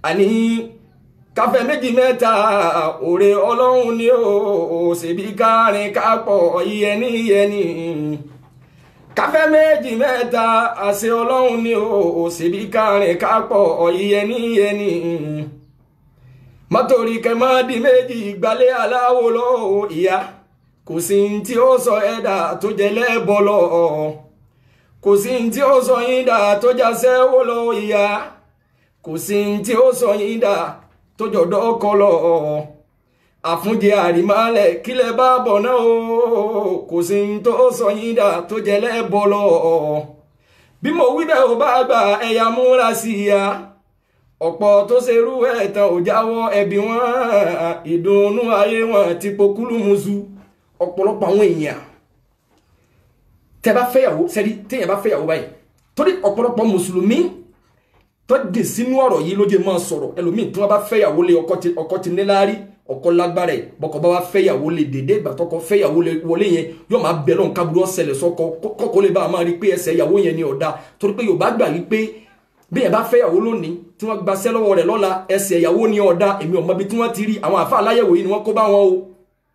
àní káfẹ́ méjì mẹ́ta òrè ọlọ́run ni ó ṣèbí kárin kápọ̀ iyẹni iyẹni káfẹ́ méjì mẹ́ta àṣẹ ọlọ́run ni ó ṣèbí kárin kápọ̀ iyẹni iyẹni mọ́tòrí kẹmọ́dì méjì gbalẹ̀ aláwo lọ ìyá kò sí ní tí ó sọ ẹ̀dá tó jẹ lẹ́bọ̀ lọ kò sí ní tí ó sọ yín dà tó jásẹ́ wó lọ ìyá kò sí ní tí ó sọ yín dà tó jọ̀dọ̀ ọkọ lọ àfúnjẹ àrímálẹ̀ kílẹ̀ bá bọ̀ náà o kò sí ní tó sọ yín dà tó jẹ lẹ́bọ̀ lọ bí mo wí bẹ́ẹ̀ ò bá gbà ẹ̀yà múra sí i ya ọ̀pọ̀ tó ṣerú ẹ̀tàn ò jáwọ́ ẹbí wọn ìdùnnú ayé wọn ti pokúlù musu ọ̀pọ̀lọpọ̀ àwọn èèyàn tẹ bá fẹ́yàwó sẹ́rí téèyàn bá fẹ́yàwó báyìí torí ọ̀pọ̀lọpọ̀ mùsùlùmí tó dè sínú ọ̀rọ̀ yìí ló jẹ́ máa sọ̀rọ̀ ẹlòmíì tí wọ́n bá fẹ́yàwó lé ọkọ ti níláárí ọkọ lágbára ẹ̀ bọ́kọ bá wá fẹ́yàwó lé dédé ìgbà tọkọ fẹ́yàwó lé wọlé yẹn yóò máa bẹ̀ lọ́n kábúrú ọ̀sẹ̀lẹ̀ sọ́kọ kọ́kọ́ lè bá a máa rí pé ẹsẹ̀ ìyàwó yẹn ni ọ̀dà torí pé Yorùbá gbà yí pé bí ẹ bá fẹ́yàwó lónìí tí wọ́n gbaṣẹ́ lọ́wọ́ rẹ̀ lọ́la ẹsẹ̀ ìyàwó ni ọ̀dà èmi ò mọ ibi tí wọ́n ti rí àwọn àfa aláyẹ̀wò yìí ni wọ́n kó bá wọn o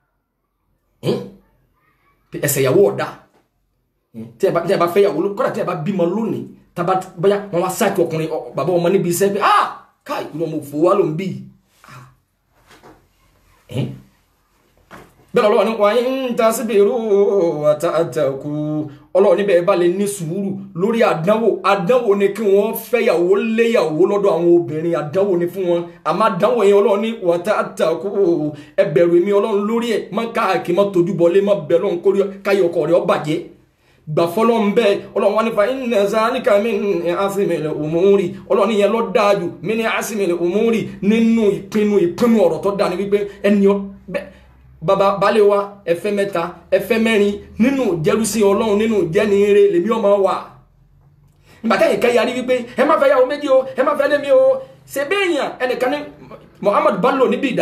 ẹsẹ̀ ìyàwó ọ̀dà tí ẹ bá fẹ́yàwó kọ́dà tí ẹ bá bímọ lónìí tábà bóyá wọn wá sáàkì ọkùnrin bàbá ọmọ níbi iṣẹ́ pé ah káì ìlú ọmọ òfò wa ló ń bì bẹ́ẹ̀ lọ́wọ́ ní wàá ń ta síbi irú àtàkù ọlọ́run níbẹ̀ bá lè ní sùúrù lórí àdánwò àdánwò ni kí wọ́n fẹ́yàwó léyàwó lọ́dọ̀ àwọn obìnrin àdánwò ni fún wọn àmọ́ àdánwò yẹn ọlọ́run ní wàtàkù ẹ bẹ̀rù èmi ọlọ́run lórí ẹ̀ má káàkiri má tójú bọ́lé má bẹ̀rù ọ̀hún kórìí káyọ̀ ọkọ̀ rẹ̀ ọ bàjẹ́ gbà fọlọ́n bẹ́ẹ̀ ọlọ́run wá nípa iná zálíkà mi ní asimilẹ̀ òmùúrì ọlọ́run yẹn lọ dáájú mi ní asimilẹ̀ òmùúrì nínú ìpinnu ìpinnu ọ̀rọ̀ tó dáa ní wípé ẹni bàbá balẹ̀ wa ẹfẹ́ mẹ́ta ẹfẹ́ mẹ́rin nínú jẹ́rúsí ọlọ́run nínú jẹ́niire lèmi ọmọ wà bàtà yìí kẹ́ yarí wípé ẹ má fẹ́ yàwó méjì o ẹ má fẹ́ lémi o ṣe béèyàn ẹnìkan ní Muhammad Bello níbi ìdá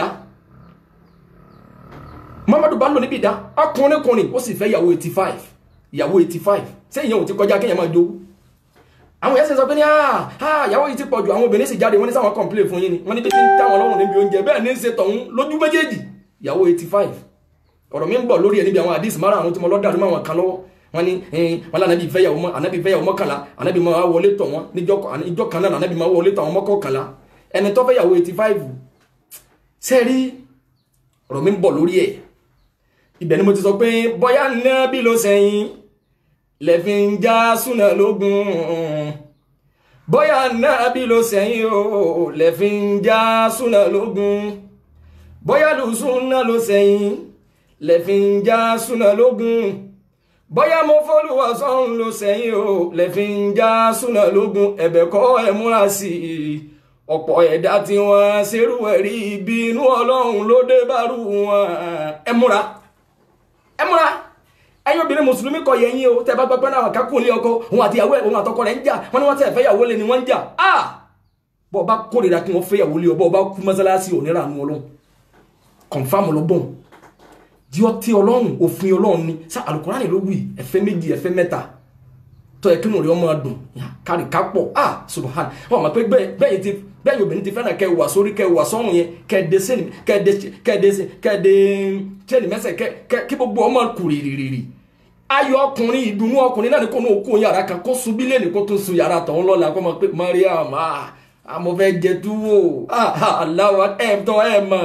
Muhammad Bello níbi ìdá ọkùnrin kùnrin ó sì fẹ́ yàwó eighty five ìyàwó eighty five ṣé ìyẹn ò ti kọjá kéèyàn máa jowú àwọn èèyàn sì sọ pé ní ìyàwó yìí ti pọ̀ jù àwọn obìnrin sì jáde wọ́n ní sáwọn complain fún yín ni wọ́n ní bí tí ń táwọn ọlọ́run níbi oúnjẹ bẹ́ẹ̀ ní í ṣe tọ̀hún lójú méjèèjì ìyàwó eighty five ọ̀rọ̀ mi ń bọ̀ lórí ẹ̀ níbi àwọn àdìs mara àwọn tí mo lọ́ọ́ dàrú máa wọn kan lọ́wọ́ wọ́n ní wọn lànà bíi fẹ́yàwó mọ́ ànábì fẹ́yàwó mọ́kànlá ànábì máa wọlé tọ̀ wọ́n níjọ́ kan náà ànábì máa wọlé tọ̀ wọ́n mọ́kànlá ẹni tó fẹ́yàwó eighty five sẹ́ẹ̀rí ọ̀rọ̀ mi ń bọ̀ lórí ẹ̀ ibẹ̀ ni mo ti sọ pé bóyá nábì ló sẹ́yìn lẹ́fi ń já súnà lógun bóyá nábì ló sẹ́yìn o lẹ́fi ń já súnà lógun bóyá lùsúnà ló sẹ́yìn lẹ́fi ń já súnà lógun bóyá mo fọ́lùwà sọ́run ló sẹ́yìn o lẹ́fi ń já súnà lógun ẹ̀bẹ̀ kọ́ ẹ̀ múra sí i ọ̀pọ̀ ẹ̀dá tí wọ́n ṣerú ẹ̀rí ibi inú ọlọ́run ló dé bárù wọn ẹ múra ẹ múra ẹ̀yin obìnrin mùsùlùmí kọ yẹn yín o tẹ́ bá gbọ́ pé náà kákùn lé ọkọ òun àti ìyàwó ẹ̀ òun àtọkọ rẹ̀ ń jà wọ́n ní wọ́n tẹ̀ fẹ́ yàwó lé ni wọ́n ń jà ah bọ́ ọba kórìíra kí wọ́n fẹ́ yàwó lé ọba ọba kú mọ́sálásí onírànú ọlọ́run kọ̀nfàmù lọ́gbọ̀n di ọtí ọlọ́run òfin ọlọ́run ni sá alukurani ló wí ẹ̀fẹ́ méjì ẹ̀fẹ́ mẹ́ta tọ́ ẹ kí nù rí ọmọ dùn kárì kápọ̀ ah subhan wọn mọ̀ pé bẹ́ẹ̀ ti bẹ́ẹ̀ obìnrin ti fẹ́ràn kẹ́ wà sórí kẹ́ wà sọ́run yẹn kẹ́ẹ̀dẹ́ sẹ́ni kẹ́ẹ̀dẹ́ kẹ́ẹ̀dẹ́ kẹ́ẹ̀dẹ́ sẹ́ni mẹ́sẹ̀ kẹ́ kí gbogbo ọmọ kù rìrìrì ayọ̀ ọkùnrin ìdùnnú ọkùnrin náà ni kò ní òkú yàrá kan kó sun bílẹ̀ ní kó tún sun yàrá tọ̀hún lọ́la kó mọ̀ pé Mariam ah àmọ́ fẹ́ jẹ túwò ah aláwa ẹ̀ tọ́ ẹ̀ mọ̀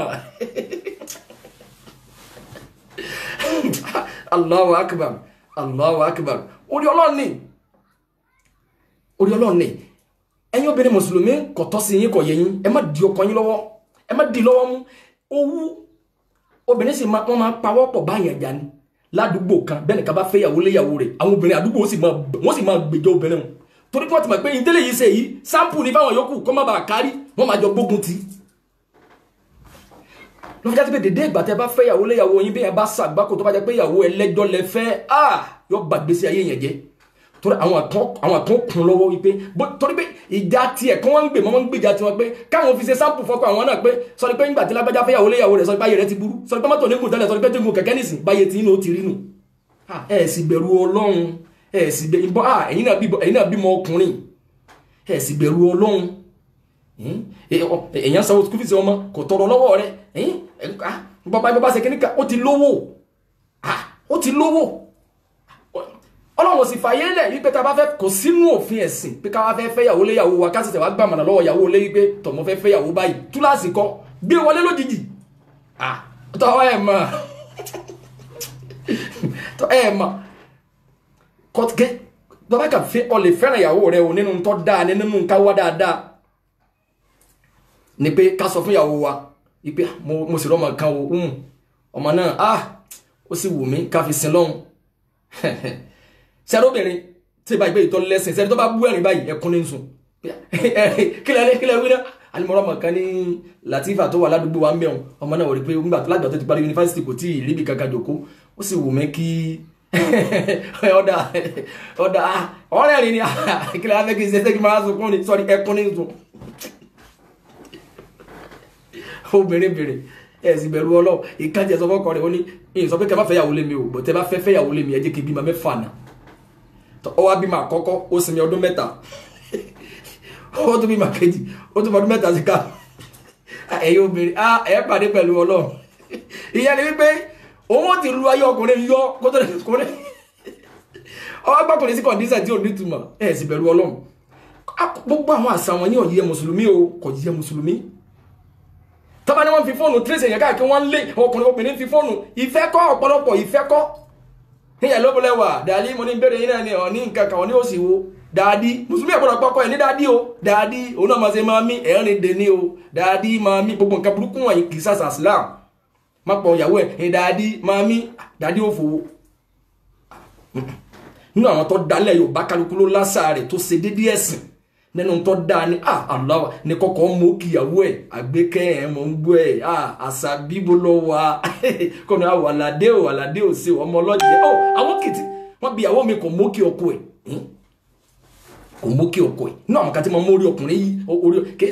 Allahu akbar Allahu akbar orí ọlọ́run ni orí ọlọ́run ni ẹ̀yin obìnrin mùsùlùmí kò tọ́ sí yín kò yẹ yín ẹ má di ọkọ yín lọ́wọ́ ẹ má di lọ́wọ́ mú owú obìnrin sì máa wọ́n máa pawọ́ pọ̀ báyẹn jà ni ládùúgbò kan bẹ́ẹ̀ nìkan bá fẹ́ yàwó léyàwó rẹ̀ àwọn obìnrin àdúgbò wọ́n sì máa gbèjọ obìnrin wọn torí pé wọ́n ti mọ̀ pé ìdílé yìí ṣe yìí sáǹpù ní fáwọn yòókù kó má bàa kárí wọ́n máa jọ gbógun tì í ló fi jáde pé dédé ìgbà tẹ bá fẹ́ yàwó léyàwó yín bí ẹ bá ṣàgbákò tó bá jẹ́ pé yàwó ẹlẹ́jọ́ lẹ fẹ́ ah yọ gbàgbésí ayé yẹn jẹ́ torí àwọn àtọ́ àwọn àtọ́ kún lọ́wọ́ wípé torí pé ìjà tiẹ̀ kí wọ́n ń gbè mọ́ wọ́n ń gbèjà tiwọn pé káwọn fi ṣe sáǹpù fọ́kọ àwọn náà pé sọrí pé ńgbà tí lágbájá fẹ́ yàwó léyàwó rẹ̀ sọrí pé ayé rẹ̀ ti burú sọrí pé mọ́tò nígùn tẹ́lẹ̀ sọrí pé tígun kẹ̀kẹ́ nìsín báyé tí inú ó ti rí nù ẹ sì bẹ̀rù ọlọ́run ẹ sì bẹ̀rù ìbọn ẹ̀yin náà bímọ ọkùnrin ẹ sì bẹ̀rù ọlọ́run èèyàn sanwó school fees ọmọ kò tọrọ lọ́wọ́ rẹ bàbá bàbá ṣe kíníkà ó ti lówó ó ti lówó ọlọ́run sì fàyè lẹ̀ wípé tá a bá fẹ́ kò sínú òfin ẹ̀sìn pé ká wá fẹ́ fẹ́yàwó léyàwó wa ká sì tẹ̀ wá gbàmọ̀nà lọ́wọ́ ìyàwó lé wípé tọ̀mọ́ fẹ́ fẹ́yàwó báyìí túláàsì kan gbé wọlé lójijì tọ́ ẹ̀ mọ̀ tọ́ ẹ̀ mọ̀ kọ́tùkẹ́ bàbá kà fẹ́ ọ lè fẹ́ràn ìyàwó rẹ o nínú tọ́ dáa ní nínú ká wá dáadáa ni pé ká sọ fún ìyàwó wa wípé mo sì rọ́mọ kan o ọmọ náà ah ó sì wù mí ká fi sin lọ́hùn sẹ́rọ obìnrin tí ìbá ìgbé ìtọ́ lẹ́sìn sẹ́ni tó bá bú ẹ̀rín báyìí ẹkún ní sùn kílẹ̀ kílẹ̀ wí náà alimọ̀rọ̀ ọmọ kan ní Latifa tó wà ládùúgbò wa ń bẹ̀rùn ọmọ náà wò rí pé nígbà tó lágbà tó ti parí yunifásitì kò tí ì ríbi kankan jòkó ó sì wù mí kí ọ̀dà ọ̀dà ọ̀rẹ́ rìn ní kílẹ̀ wá fẹ́ kí n ṣe ṣé kí n máa sunkún ní sọ́ọ́rí ẹkún ní sùn obìnrin bìnrin ẹ sì bẹ̀rù ọlọ́ ìkájẹ sọ fọ́kọ rẹ̀ ó ní ìyìn sọ pé kẹ bá fẹ́ yàwó lé mi o bọ̀ tẹ bá fẹ́ fẹ́ yàwó lé mi ẹ jẹ́ kí n bímọ mẹ́fà náà ọ wá bímọ àkọ́kọ́ ó sinmi ọdún mẹ́ta ó tún bímọ kejì ó tún ọdún mẹ́ta sí ká ẹ̀yin obìnrin ẹ pàdé pẹ̀lú ọlọ́run ìyẹn ni wípé òun ti lu ayé ọkùnrin yọ kó tó lè kórè ọwọ́ gbọ́kùnrin sí kọ̀ǹdíṣà tí ò ní túmọ̀ ẹ sì bẹ̀rù ọlọ́run gbogbo àwọn àṣà wọn yóò yẹ mùsùlùmí o kò yẹ mùsùlùmí tọ́ba ni wọ́n fi fóònù tírèsì èèyàn káàkiri wọ́n ń lé ọkùnrin obìnrin fi fóònù ìfẹ́ kọ́ ọ̀pọ̀lọpọ̀ ìfẹ́ kọ́ níyà ló bọ́lẹ̀ wà dàdí mo ní bẹ̀rẹ̀ yín náà ni ọ̀ ní nǹkan kan ọ̀ ní òsì wo dàdí mùsùlùmí àgbọ̀dọ̀ pọ́kọ́ ẹ̀ ní dàdí o dàdí òun náà máa ṣe máa mí ẹ̀rín dè ní o dàdí máa mí gbogbo nǹkan burúkú wọ̀nyí kì í sàṣà Islam má pọ̀ ìyàwó ẹ̀ dàdí máa mí dàdí ò fowó nínú àwọn tó dalẹ̀ Yorùbá kálukú ló lásà rẹ̀ tó ṣe dédé ẹ̀sìn nínú tó dáa ni ah aláwa ní kọ́kọ́ mú kíyàwó ẹ̀ àgbékẹ́ ẹ̀ mọ̀ ń gbọ́ ẹ̀ ah àṣà bíbo lọ wà kọ́nà àwọn àlàdé ò àlàdé ò sí ọmọ ọlọ́jẹ́ ọ àwọn kìtì wọ́n bí ìyàwó mi kò mú kí ọkọ ẹ̀ kò mú kí ọkọ ẹ̀ inú àwọn kan tí mo mú orí ọkùnrin yìí orí ké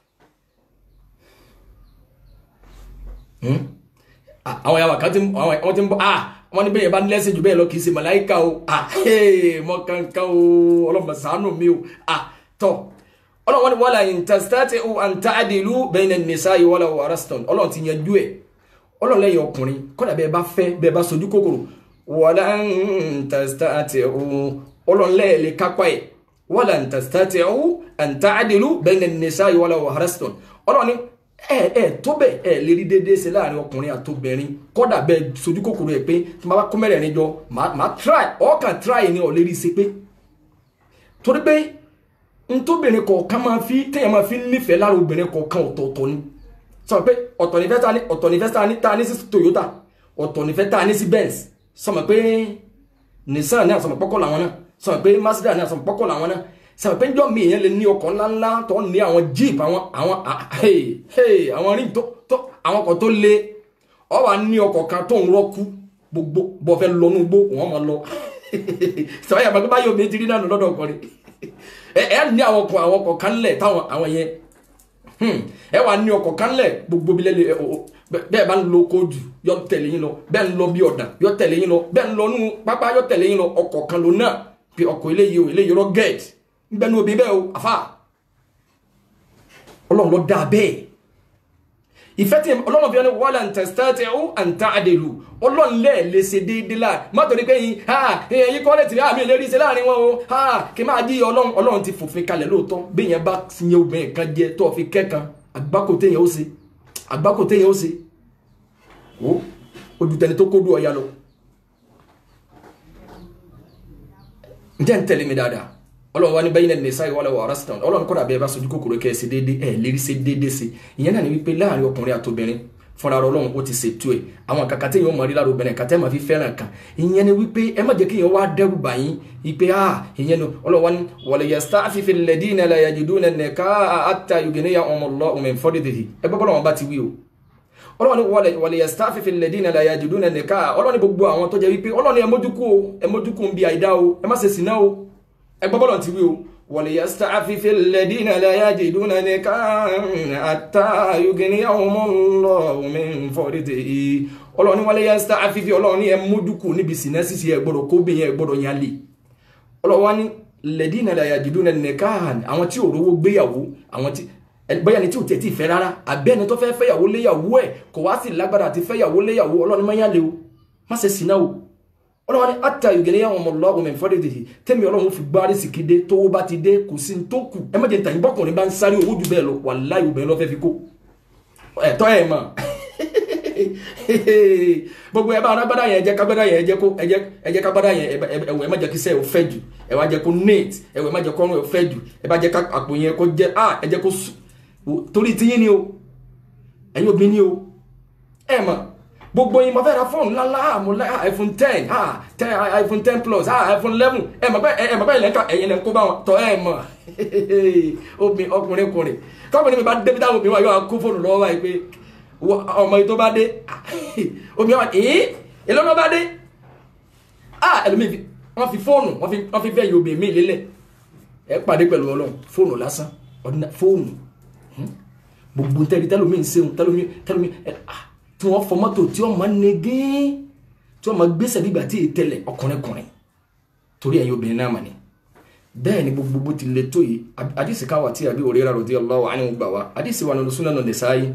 àwọn yàrá kan tí wọ́n ti ń bọ́ ah wọ́n ní bẹ́ẹ̀ bá ní lẹ́sìn jù bẹ́ẹ̀ lọ kì í ṣe màláìka o ah mọ̀ kankan o ọlọ́mọ ṣàánú mi o ah tọ́ ọlọ́wọ́n ni wala in tastati'u an ta'dilu bayna an-nisa'i wala waraston ọlọ́run ti yanjú ẹ̀ ọlọ́run lẹ́yìn ọkùnrin kọ́dà bẹ́ẹ̀ bá fẹ́ bẹ́ẹ̀ bá sojú kòkòrò wala in tastati'u ọlọ́run lẹ́ẹ̀lẹ́ kápá ẹ̀ wala in tastati'u an ta'dilu bayna an-nisa'i wala waraston ọlọ́run ni ẹ ẹ tó bẹ ẹ lè rí déédéé ṣe láàrin ọkùnrin àtobìnrin kọ́dà bẹ́ẹ̀ sojú kòkòrò ẹ̀ pé tí wọ́n bá kó mẹ́rẹ̀ẹ́rin jọ màá try ọkàn try ni ọ̀ lè rí ṣe pé torí pé ntóbìnrin kọ̀ọ̀kan máa fi téèyàn máa fi nífẹ̀ẹ́ lára obìnrin kọ̀ọ̀kan ọ̀tọ̀ọ̀tọ̀ ni sọ pé ọ̀tọ̀ nífẹ̀ẹ́ ta ni ọ̀tọ̀ nífẹ̀ẹ́ ta ni ta ni sí Toyota ọ̀tọ̀ nífẹ̀ẹ́ ta ni sí Benz sọmọ pé Nissan ní àsọmọ pọ́kọ̀ làwọn náà sọmọ pé Mazda ní àsọmọ pọ́kọ̀ làwọn náà sọmọ pé njọ́ mi èèyàn lè ní ọkọ̀ ńláńlá tó ní àwọn Jeep àwọn àwọn àwọn rí tó tó àwọn ọkọ̀ tó le ọ wà ní ọkọ̀ kan tó ń rọ́kú gbogbo bọ́ fẹ́ lọ nú gbó wọ́n máa lọ sọ yà bàbá báyọ̀ mi ti rí náà lọ́dọ̀ ọkùnrin ẹ ẹ ní àwọn ọkọ̀ àwọn ọkọ̀ kan lẹ̀ táwọn àwọn yẹn ẹ wà ní ọkọ̀ kan lẹ̀ gbogbo bí lẹ́lẹ̀ bẹ́ẹ̀ bá ń lo kóòdù yọ tẹ̀lé yín lọ bẹ́ẹ̀ ń lọ bí ọ̀dà yọ tẹ̀lé yín lọ bẹ́ẹ̀ ń lọ nú pápá yọ tẹ̀lé yín lọ ọkọ̀ kan ló náà pé ọkọ̀ eléyìí o eléyìí rọ gẹ̀ẹ́t nbẹ́ ní obì bẹ́ẹ̀ o àfà ọlọ́run ló dáa bẹ́ẹ̀ ìfẹ́ tí ọlọ́run fi wọn wọ́lá ń tẹ̀sítẹ́tì ó ń ta àdèlù ọlọ́run lẹ́ẹ̀ lè ṣe déédéé láà má torí pé yín ha èyí kọ́ lẹ́tìrí àmì ìlérí ṣe láàrin wọn o ha kí máa jí ọlọ́run ọlọ́run ti fòfin kalẹ̀ lóòótọ́ bí yẹn bá yẹn obìnrin kan jẹ tó fi kẹ́kan àgbákò téèyàn ó ṣe àgbákò téèyàn ó ṣe ó ojú tẹni tó kó dùn ọ̀ya lọ. ǹjẹ́ ń tẹ̀lé mi dáadáa ọlọ́run wa ní bẹ́yìn náà nìsa ìwọlẹ̀ wà rásítọ̀n ọlọ́run kọ́dà bẹ́ẹ̀ bá sojú kòkòrò kẹ́ ẹ̀ sí déédé ẹ̀ lérí sí déédé sí ìyẹn náà ni wípé láàrin ọkùnrin àtobìnrin fúnra ọlọ́run ó ti ṣètò ẹ̀ àwọn kàkà téèyàn mọ̀ rí lára obìnrin kàtẹ́ máa fi fẹ́ràn kan ìyẹn ni wípé ẹ má jẹ́ kí èèyàn wá dẹ́rù bà yín wípé ah ìyẹn ni ọlọ́run wa ní wọ̀lẹ̀ yẹ stáfì fi lẹ́dí iná la yàjú dúnà nẹ̀ká àtà yògìnì ya ọmọ lọ ọmọ ìfọ́dé tètè ẹ gbọ́ bọ́lọ́wọ́n bá ti wí o ọlọ́run wọ̀lẹ̀ yẹ stáfì fi lẹ́dí iná la yàjú dúnà nẹ̀ká ọlọ́run gbogbo àwọn tó jẹ́ wípé ọlọ́run ẹ mójúkú o ẹ mójúkú ń bi àìdá o ẹ má ṣe sìná o ẹ gbọ́ bọ́lọ́wọ́n ti wí o وليستعفف الذين لا يجدون نكاحا حتى يغنيهم الله من فضله ọlọ́ni wọlé yẹn sítá àfífi ọlọ́ni ẹ mójúkù níbi sínú sísè ẹ gbọ́dọ̀ kó bẹyẹn ẹ gbọ́dọ̀ yẹn lé ọlọ́wọ́ ní lẹ́dínà la yajiduna nikahan àwọn tí ò rówó gbéyàwó àwọn tí Ẹni- bóyá ẹni tí ò tẹ̀ tí ì fẹ́ rárá àbẹ́ ẹni tó fẹ́ fẹ́yàwó léyàwó ẹ̀ kò wá sí lágbára àti fẹ́yàwó léyàwó ọlọ́ni máa ń yálé o má ṣe sí náà o ọlọ́wọ́n ní ata ìgbẹ́lẹ́ yà wọn mọ̀ lọ́wọ́ mi fọ́dẹ̀ tètè tẹ́mi ọlọ́run fi gbárí sìkì dé tówó bá ti dé kò sí ní tó kù ẹ má jẹ́ ntàyìn bọ́kùnrin bá ń sáré owó ju bẹ́ẹ̀ lọ wàláhì obìnrin lọ́fẹ́ fi kó ẹ̀tọ́ ẹ̀ mọ̀ gbogbo ẹ bá arágbádá yẹn ẹ jẹ́ kágbádá yẹn ẹ jẹ́ kó ẹ jẹ́ ẹ jẹ́ kágbádá yẹn ẹ bá- ẹ ẹwọ ẹ má jẹ́ kí sẹ́ ẹ fẹ́ jù ẹ wá jẹ́ kó neat ẹwọ ẹ má jẹ́ kó ọrùn ẹ fẹ́ jù ẹ bá jẹ́ ká àpò yẹn kó jẹ́ ah ẹ jẹ́ kó sù torí tiyín ni o ẹ̀yin obìnrin ni o ẹ mọ̀ gbogbo yín mo fẹ́ ra fóònù ńláńlá ah, mo like ah, iphone ten ah ten ah, iphone ten plus ah iphone eleven ẹ mọ̀ pé ẹ mọ̀ pé ilẹ̀ ń ka ẹ̀yin lẹ̀ ń kó bá wọn tọ́ ẹ mọ̀ obìnrin ọkùnrin kùnrin kọ́kùnrin mi bá débi táwọn obìnrin wà yóò kó fóònù lọ́wọ́ báyìí pé wọ- ọmọ yìí tó bá dé obìnrin wà ẹ̀ẹ́n èló ló bá dé ah ẹlòmíì fi wọ́n fi fóònù wọ́n fi wọ́n fi fẹ́ yóò obìnrin mi lélẹ̀ ẹ pàdé pẹ̀lú ọlọ́run fóònù lásán ọdún fóònù gbogbo tẹ́lẹ̀ tẹ́lómi ń sehun tẹ́lómi tẹ́lómi ẹ ah tí wọ́n fọ mọ́tò tí wọ́n máa ń negé tí wọ́n máa gbèsè nígbà tí èyí tẹ́lẹ̀ ọkùnrin kùnrin torí ẹ̀yin obìnrin náà mà ní. bẹ́ẹ̀ ni gbogbo bó ti le tó yìí àdìsí káwà tí àbí òrera rò dé ọlọ́wọ́ àánú gbà wá àdìsí wa nínú súnà nínú sáyé.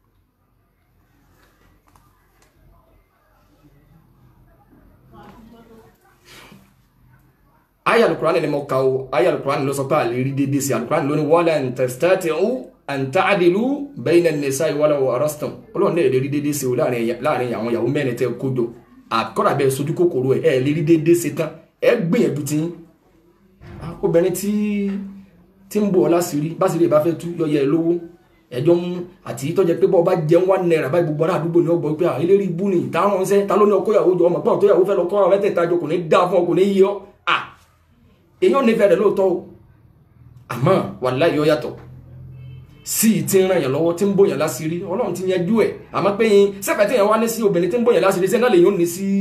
aya alukurani ni mo ka o aya alukurani ló sọ pé àlè rí déédéé sí alukurani ló ní wala tastati'u an ta'dilu bayna an-nisa'i walaw arastum ọlọ́run lè rí déédéé sí o láàrin ẹ̀yà- láàrin àwọn ìyàwó mẹ́rin tẹ́ kó jọ àkọ́dà bẹ́ẹ̀ sojú kòkòrò ẹ̀ ẹ̀ lè rí déédéé sí tán ẹ̀ gbìyànjú tí yín obìnrin tí tí ń bọ̀ láṣìírí báṣìírí ìbá fẹ́ tú yọyẹ ẹ lówó ẹjọ́ ń àti tọ́jẹ́ pé bọ́ọ̀ bá jẹun wá náírà báyìí gbogbo ará àdúgbò ní ọgbọ̀n pé à eléré ibú ni ìtàrán ṣẹ́ ta ló ní ọkọ ìyàwó jọ ọmọ pọ́n tó yàwó fẹ́ lọ kọ́ àwọn mẹ́tẹ̀ẹ̀ta jọ kò ní dá fún ọ kò ní yí ọ à èèyàn nífẹ̀ẹ́ rẹ̀ lóòótọ́ o àmọ́ wàláhì ó yàtọ̀ sí i ti ń ràn yàn lọ́wọ́ tí ń bòyàn láṣìírí ọlọ́run ti yanjú ẹ̀ àmọ́ pé yín sẹ́fẹ̀ẹ́ tí yẹn wá ní sí obìnrin tí ń bòyàn láṣìírí sẹ́ńdá lè yóò ní sí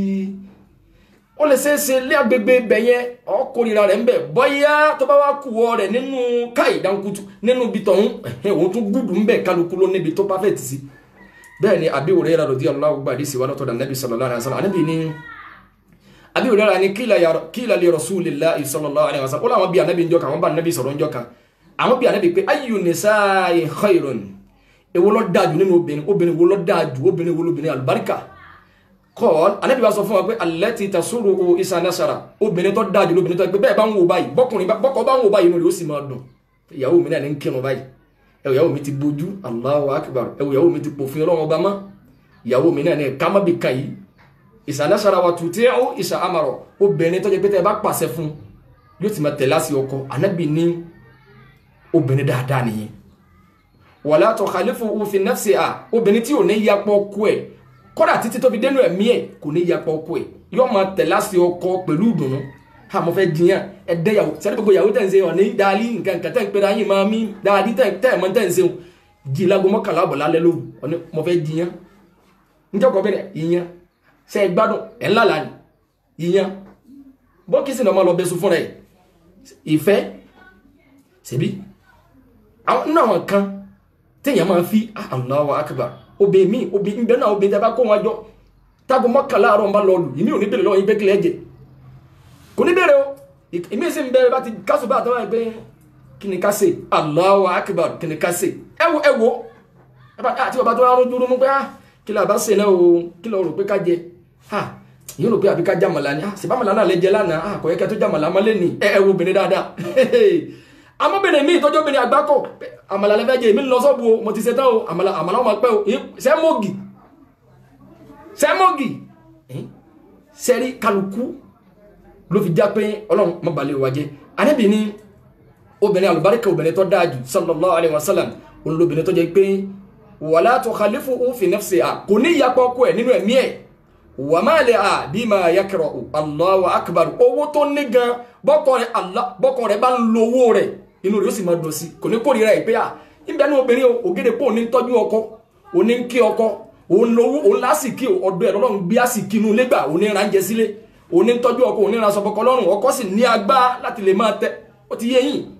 ó lè ṣeé ṣe lé agbègbè ibẹ̀ yẹn ọkùnrin rẹ̀ ń bẹ̀ bọ́yá tó bá wá kú ọ rẹ̀ nínú káì dáńkutu nínú ibi tọ̀hún ẹ̀hìn òun tún gùdù ń bẹ̀ kálukú ló níbi tó perfect sí bẹ́ẹ̀ ni àbí òrẹ́ rẹ̀ rọ̀dí ọlọ́wọ́ gbàdí sí wa lọ́tọ̀dà nẹ́bí sallallahu alaihi wasallam àníbi ní àbí òrẹ́ rẹ̀ ni kíla li rasulillahi sallallahu alaihi wasallam ó láwọn bí ànábì ń jọ kan àwọn bá ànábì sọ̀rọ̀ ń jọ kan àwọn bí ànábì pé ayyu nisa'i khairun èwo ló dáa jù nínú obìnrin obìnrin wo ló dáa jù obìnrin wo lóbìnrin àlùbáríkà kọ́ọ̀l anábì wa sọ fún wa pé alẹ́tì tasúrò o isa nasara obìnrin tó dájú lóbìnrin tó pé bẹ́ẹ̀ bá ń wo báyìí bọ́kùnrin bọ́kọ bá ń wo báyìí inú rẹ̀ ó sì máa dùn ìyàwó mi náà ní ń kírun báyìí ẹ̀wọ̀ ìyàwó mi ti bójú Allahu akbar ẹ̀wọ̀ ìyàwó mi ti pòfin ọlọ́run ọba mọ́ ìyàwó mi náà ní ká má bi kan yìí isa nasara wa tùtẹ́ ó isa amarọ̀ obìnrin tó jẹ́ pé tẹ́ ẹ bá pàṣẹ fún yóò ti máa tẹ̀lé àṣì ọkọ anábì ní obìnrin dáadáa nìyẹn wala tukhalifu fi nafsiha obìnrin tí ò ní yapọ̀ kú ẹ̀ kọ́dà títí tó fi dénú ẹ̀mí ẹ̀ kò ní yapọ̀ ọkọ ẹ̀ yóò máa tẹ̀lé àṣẹ ọkọ pẹ̀lú ìdùnnú ha mo fẹ́ jiyàn ẹ̀dẹ́ yàwó sẹ́ni gbogbo yàwó tẹ̀ ń ṣe ọ̀ ní dáálí nǹkan nǹkan tẹ̀ ń pera yín máa mí dáadí tẹ̀ tẹ̀ mọ́ tẹ̀ ń ṣe jí lago mọ́kànlá bọ̀ lálẹ́ lóru ọ̀ní mo fẹ́ jiyàn njẹ́ kọ́ bẹ́ẹ̀ ìyàn ṣe é gbádùn ẹ̀ ńlá lánìí ìyàn bọ́kísì náà máa lọ bẹ́sùn fúnra ẹ̀ ìfẹ́ ṣèbí àwọn náà wọn kan téèyàn máa fi ah, Allahu akbar obìnrin mi obìnrin bẹ́ẹ̀ náà obìnrin tẹ́ bá kó wọn jọ tágo mọ́kànlá àárọ̀ ń bá lọ lù ìmí ò ní bèrè lọ́wọ́ yín pé kílẹ̀ ẹ̀jẹ̀ kò ní bèrè o ìmí sì ń bẹ̀rẹ̀ bá ti kásù bá àtàwọn ẹgbẹ́ kí ni ká ṣe Allahu akbar kí ni ká ṣe ẹ wo ẹ wo àti bàbá tó rárá dúró mú pé ah kí lè bá ṣe náà o kí lè rò pé ká jẹ ah yóò rò pé àbí ká jàmàlà ni ah ṣèbámàlà náà lè jẹ lánàá ah kò yẹ kẹ́ tó jàmàlà mọ́lẹ́ ni ẹ ẹ wo obìnrin dáadáa amóbìnrin mi ìtọ́jú obìnrin àgbákò àmàlà lẹ́fẹ́ jẹ èmi ń lọ sọ́ọ̀bù o mo ti ṣe tán o àmàlà àmàlà ọmọ pẹ́ o sẹ́mọ́gì sẹ́mọ́gì sẹ́rí kálukú ló fi já pé ọlọ́run má balẹ̀ wa jẹ́ anábì ní obìnrin àlùbáríkà obìnrin tó dáa jù sallallahu alayhi wa sallam òun lóbìnrin tó jẹ́ pé wala tukhalifu fi nafsiha kò ní ìyapọ̀ ọkọ ẹ̀ nínú ẹ̀mí ẹ̀ wà máa lè à bí máa yakra'u Allahu akbar owó tó ní gan bọ́kọ rẹ̀ bá ń lo owó rẹ̀ inú rẹ̀ ó sì máa dùn sí kò ní kórìíra ẹ̀ pé à níbẹ̀ ní obìnrin ògèdè pé òun ní tọ́jú ọkọ òun ní kí ọkọ òun lówó òun lásìkí ọdún ẹ̀ lọ́rùn gbé àsìkí inú ilé gbà òun ní ránjẹ sílé òun ní tọ́jú ọkọ òun ní ránṣọ bọ́kọ lọ́rùn ọkọ sì ní agbá láti lè máa tẹ ó ti yé yín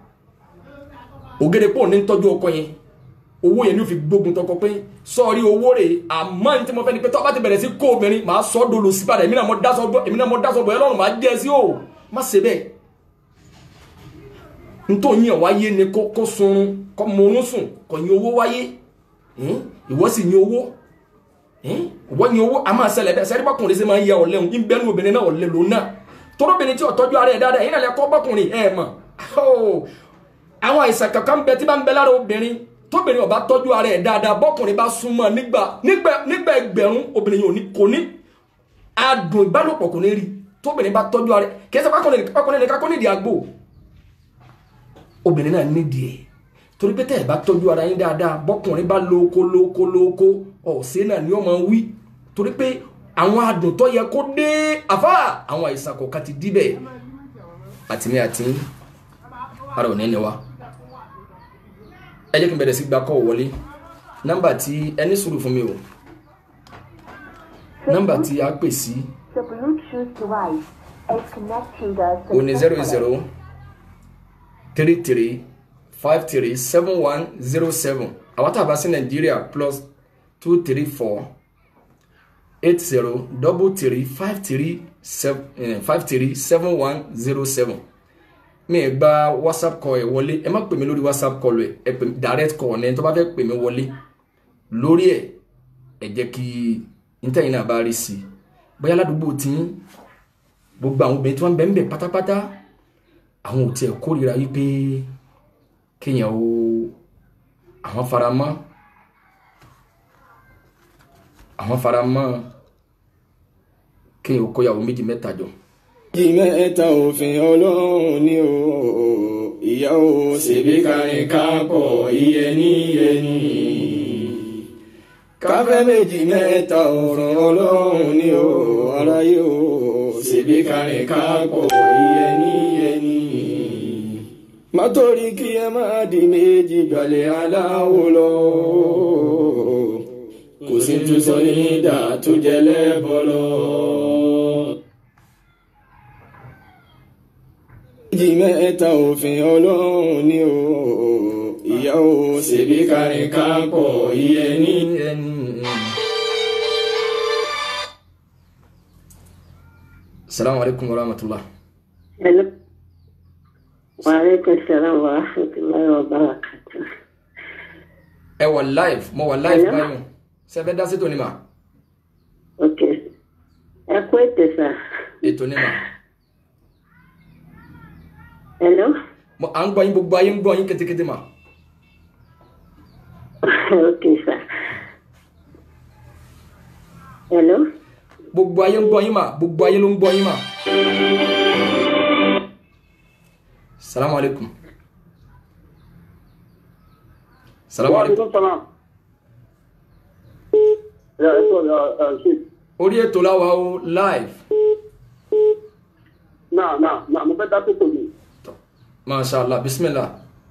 ògèdè pé òun ní tọ́jú ọkọ yẹn owó yẹn ní ó fi gbógun tọkọ pé sọ́ọ̀rí owó rẹ̀ àmọ́ ní tí mo fẹ́ ni pé tọ́ bá ti bẹ̀rẹ̀ sí kó obìnrin màá sọ́ dolo sí padà èmi náà mo dásọ bọ́ èmi náà mo dásọ bọ́ ẹ lọ́rùn màá jẹ́ sí o má ṣe bẹ́ẹ̀ nítorí yàn wáyé ni kó kó sunrun kó morún sùn kò yin owó wáyé Hmm? ìwọ sì yin owó Hmm? ìwọ yin owó a máa ṣẹlẹ̀ bẹ́ẹ̀ sẹ́rí bọ́kùnrin sì máa ń yẹ ọ̀lẹ́ òun ń bẹ́nu obìnrin náà ọ̀lẹ́ lòun náà tọ́lọ́bìnrin tí ò tọ́jú ara ẹ̀ dáadáa yìí náà lẹ kọ́ bọ́kùnrin ẹ̀ mọ̀ Oh! àwọn àìsàn kankan bẹ tí bá ń bẹ lára obìnrin tóbìnrin ò bá tọ́jú ara ẹ̀ dáadáa bọ́kùnrin bá súnmọ́ nígbà nígbà nígbà ẹgbẹ̀rún obìnrin yìí ò ní kò ní adùn ìbálòpọ̀ kò ní rí tóbìnrin bá tọ́jú ara ẹ̀ kì í ṣe pákùnrin nìkan kó nídìí àgbo obìnrin náà nídìí ẹ̀ torí pé tẹ́ ẹ̀ bá tọ́jú ara yín dáadáa bọ́kùnrin bá lóko lóko lóko ọ̀sẹ̀ náà ni ó máa wí torí pé àwọn adùn tó yẹ kó dé àfá àwọn àìsàn kọ̀ọ̀kan ti díbẹ̀ àtìmí àti ara ò ní ni wa ẹ jẹ́ kí n bẹ̀rẹ̀ sí gba kọ́ wọlé nọ́mbà tí ẹni sùúrù fún mi o nọ́mbà tí a pè sí The Bluetooth device is connecting us. o ní zero zero three three five three seven one zero seven àwọn tá a bá sí nàìjíríà plus two three four eight zero double three five three seven five three seven one zero seven mi ẹ gba whatsapp call ẹ wọlé ẹ má pè mí lórí whatsapp call ẹ ẹ pè mí direct call ní ẹni tó bá fẹ́ pè mí wọlé lórí ẹ ẹ jẹ́ kí ntẹ́yìn náà bá rí sí i bóyá ládùúgbò tí gbogbo àwọn obìnrin tí wọ́n ń bẹ ń bẹ pátápátá àwọn ò tiẹ̀ kórìíra wípé kéèyàn ó àwọn faramọ́ àwọn faramọ́ kéèyàn ó kóyàwó méjì mẹ́ta jọ jí mẹ́ta òfin ọlọ́run ni o ìyá o ṣèbí kárin kápọ̀ iyẹni yẹni. káfẹ́ méjì mẹ́ta ọ̀rọ̀ ọlọ́run ni o aráyé o ṣèbí kárin kápọ̀ iyẹni yẹni. má torí kí ẹ má di méjì gbalẹ̀ aláwo lọ. kò sí tún sọ ní ìdá tó jẹ lẹ́bọ̀ lọ. jí mẹ́ta òfin ọlọ́run ni o ìyá o ṣèbí kárin kápọ̀ iyẹni. salamu alaikum wa rahmatullah Hello. Waalaikum salam wa rahmatullahi wa barakatuh. ẹ wà live mo wà live Hello? báyìí ṣe fẹ́ dá sí tòní mà Ok. Ẹ kú ètò sà. ètò ní mà Hello. Mo- à ń gbọ́ yín gbogbo ayé ń gbọ́ yín kétékété mà ok sà. Hello. gbogbo ayé ń gbọ́ yín mà gbogbo ayé ló ń gbọ́ yín mà salamu alaikum salamu alaikum salam. Ya, eso, uh, uh, sí. orí ètò láwa o live Náà, náà, náà, mo fẹ́ dá tó tòmí. masha allah bismillah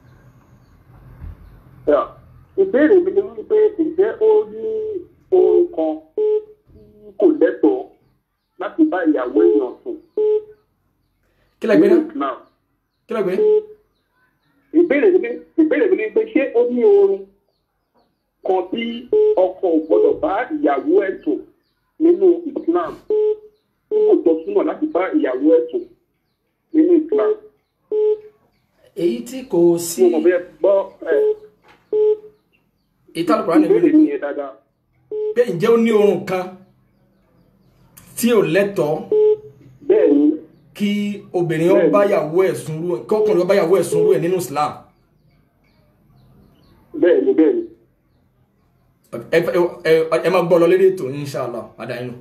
Ya. Ìbéèrè mi ni wípé ǹjẹ́ ó ní ohun kan tí kò lẹ́tọ̀ọ́ láti bá ìyàwó èèyàn sùn? kí lẹ gbé náà Náà. kí lẹ gbé Ìbéèrè mi ni- ìbéèrè mi ni pé ṣé ó ní oorun kan tí ọkọ ò gbọdọ̀ bá ìyàwó ẹ̀ sùn nínú Islam? Tí kò tọ́ súnmọ́ láti bá ìyàwó ẹ̀ sùn nínú Islam? èyí tí kò sí Mo mọ̀ bí ẹ gbọ́ ẹ̀. ìtàlùkùrá ní ìbéèrè ìbéèrè mi yẹn dáadáa. pé ǹjẹ́ ó ní oorun kan tí ò lẹ́tọ̀ọ́ bẹ́ẹ̀ ni kí obìnrin ó bá yàwó ẹ̀ sunrú ẹ̀ kí ọkùnrin ó bá yàwó ẹ̀ sunrú ẹ̀ nínú Islam bẹ́ẹ̀ ni bẹ́ẹ̀ ni. ẹ ẹ- ẹ- ẹ máa gbọ́ lọ lédè ètò inshallah adáyínú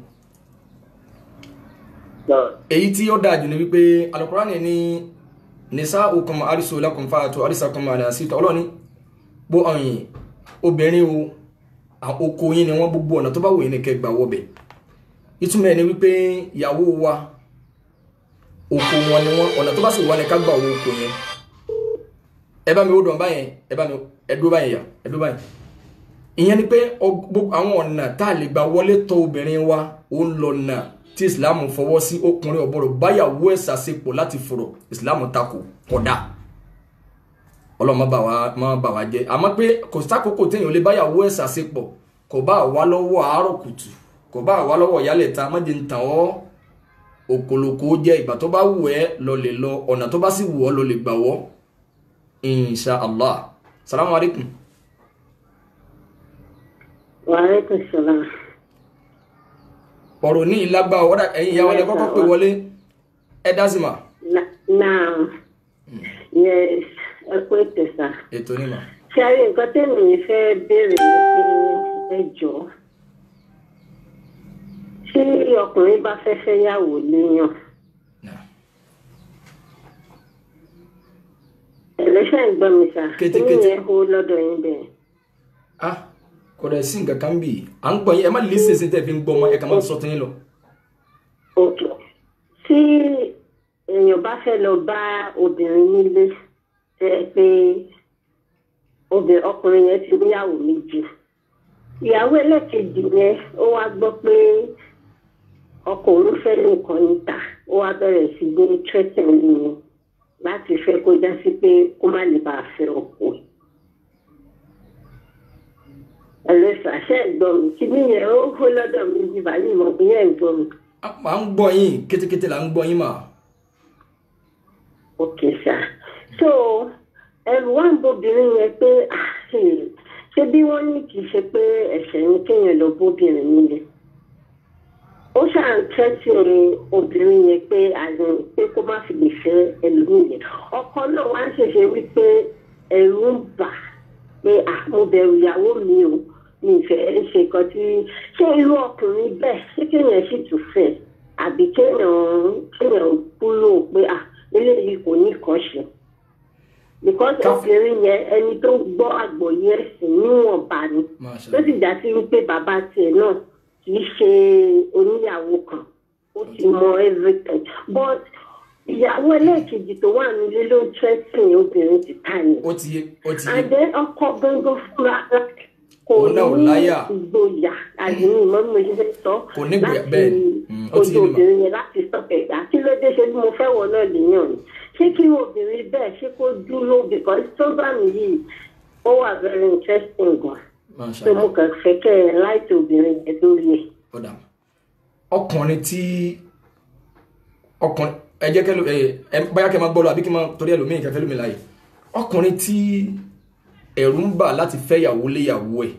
Náà, èyí tí ó dáa jù ní wípé alukurani ní nisa okun arisu lakum fàtó arisakun alasita ọlọ́ni bó ọyìn obìnrin o à- oko yín ni wọ́n gbogbo ọ̀nà tó bá wòye ní kẹgbà wọbẹ̀ ìtumọ̀ ẹ̀ ni wípé ìyàwó wa oko wọn ni wọ́n ọ̀nà tó bá sì wà ní ká gbà wọ oko yẹn ẹ bá mi ó dàn báyẹn ẹ bá mi ẹ dúró báyẹn yà ẹ dúró báyẹn ìyẹn ni pé ọ- gbogbo àwọn ọ̀nà tá a lè gbà wọlé tọ̀ obìnrin wa ó ń lọ nà tí ìsìláàmù fọwọ́ sí ọkùnrin ọ̀bọ̀rọ̀ báyàwó ẹ̀ sàṣepọ̀ láti fọ̀rọ̀ ìsìláàmù takò kódà ọlọ́run má bà wá má bà wá jẹ́ àmọ́ pé kò sákòókò téèyàn lè báyàwó ẹ̀ sàṣepọ̀ kò bá wá lọ́wọ́ àárọ̀ kùtù kò bá wá lọ́wọ́ ìyálẹ̀ ta má jẹ́ ń tàn ọ́ òkòlòkò jẹ́ ìgbà tó bá wù ẹ́ lọ lè lọ ọ̀nà tó bá sì wù ọ́ lọ lè gbà wọ́ insha allah salamu alaikum wàhálà sọlá ọ̀rọ̀ ní ìlágbá ọ̀rọ̀ ẹ̀yìn ìyá wa lẹ kọ́kọ́ pè wọlé ẹ dá sí ma náà yes ẹ kú ètò sá ètò ní ma ṣe àrí nǹkan tẹ́mi fẹ́ béèrè ní pé ẹ jọ tí ọkùnrin bá fẹ́ fẹ́ yàwó léèyàn Nah. ẹlẹ́ṣẹ̀ ń gbọ́ mi sá Kété, kí kété. yẹn hó lọ́dọ̀ yín bẹ́ẹ̀. ah kò dẹ̀ sí nǹkan kan bì à ń gbọ́ yín ẹ má lè ṣe ṣe tẹ́ fi ń gbọ́ ọmọ ẹ kà máa sọ tẹ́yìn lọ. ok tí èèyàn bá fẹ́ lọ bá obìnrin nílé ẹ pé obìnrin ọkùnrin yẹn ti níyàwó méjì ìyàwó ẹlẹ́kejì yẹn ó wá gbọ́ pé ọkọ òun fẹ́ nìkan níta ó wá bẹ̀rẹ̀ sí gbé tírẹ́tẹ̀ nínú láti fẹ́ kó já sí pé kó má lè bàa fẹ́ ọkọ ẹ̀ ẹlẹ́sà ṣe é gbọ́ mi kí nìyẹn ó hó lọ́dọ̀ mi bí báyìí mọ̀ bí yẹn ń gbọ́ mi. à ń gbọ́ yín kétékété là ń gbọ́ yín mà. ok sir so ẹrù wà ń bóbìnrin yẹn pé ah, hmm, ṣé bí wọ́n ní kì í ṣe pé ẹ̀ṣẹ̀ ni kéèyàn lọ bóbìnrin nílé ó ṣáà ń tẹ́tí obìnrin yẹn pé àyàn pé kó má fi lè fẹ́ ẹlòmíì yẹn ọkọ náà wá ń ṣẹ̀ṣẹ̀ wí pé ẹ̀rù ń bà pé ah, mo bẹ̀rù ìyàwó mi o mi ìfẹ́ ṣe nǹkan tí ṣé irú ọkùnrin bẹ́ẹ̀ ṣé kéèyàn sì tún fẹ́ àbí kéèyàn kéèyàn kúrò pé ah eléyìí kò ní kàn ṣe because Ká- obìnrin yẹn ẹni tó gbọ́ àgbọ́yé ẹ̀sìn níwọ̀nba ni Masha tó sì já sí wípé bàbá tiẹ̀ náà kì í ṣe oníyàwó kan ó ti mọ everything but ìyàwó ẹlẹ́ẹ̀kejì tó wà nílé ló ń tẹ́sìn obìnrin ti ta yẹn ó ti yé ó ti yé and then ọkọ gbọ́ngàn fúnra rẹ̀ kò Òun náà ò ní láyà. ìgboyà àdéhùn ìmọ̀ bí mo ṣe fẹ́ sọ Kò ní ìgboyà, bẹ́ẹ̀ ni. Mm, ó ti ojú yé mi mà. obìnrin yẹn láti sọ ẹ̀dá kí ló dé ṣe bí mo fẹ́ wọ náà lèèyàn ni ṣé kí obìnrin bẹ́ẹ̀ ṣé kó dúró because program yìí ó wà very interesting gan Masha so mo Allah. kàn fẹ́ kẹ́ ẹ láìsí obìnrin yẹn lórí ẹ̀. ó dà ọkùnrin tí ọkùnrin ẹ jẹ́ kẹ́lò ẹ ẹ báyà kẹ́ máa gbọ́ lọ àbí kí n máa torí ẹlòmíì kẹfẹ́ lómi láàyè ọkùnrin tí ẹ̀rù ń bà láti fẹ́ yàwó léyàwó ẹ̀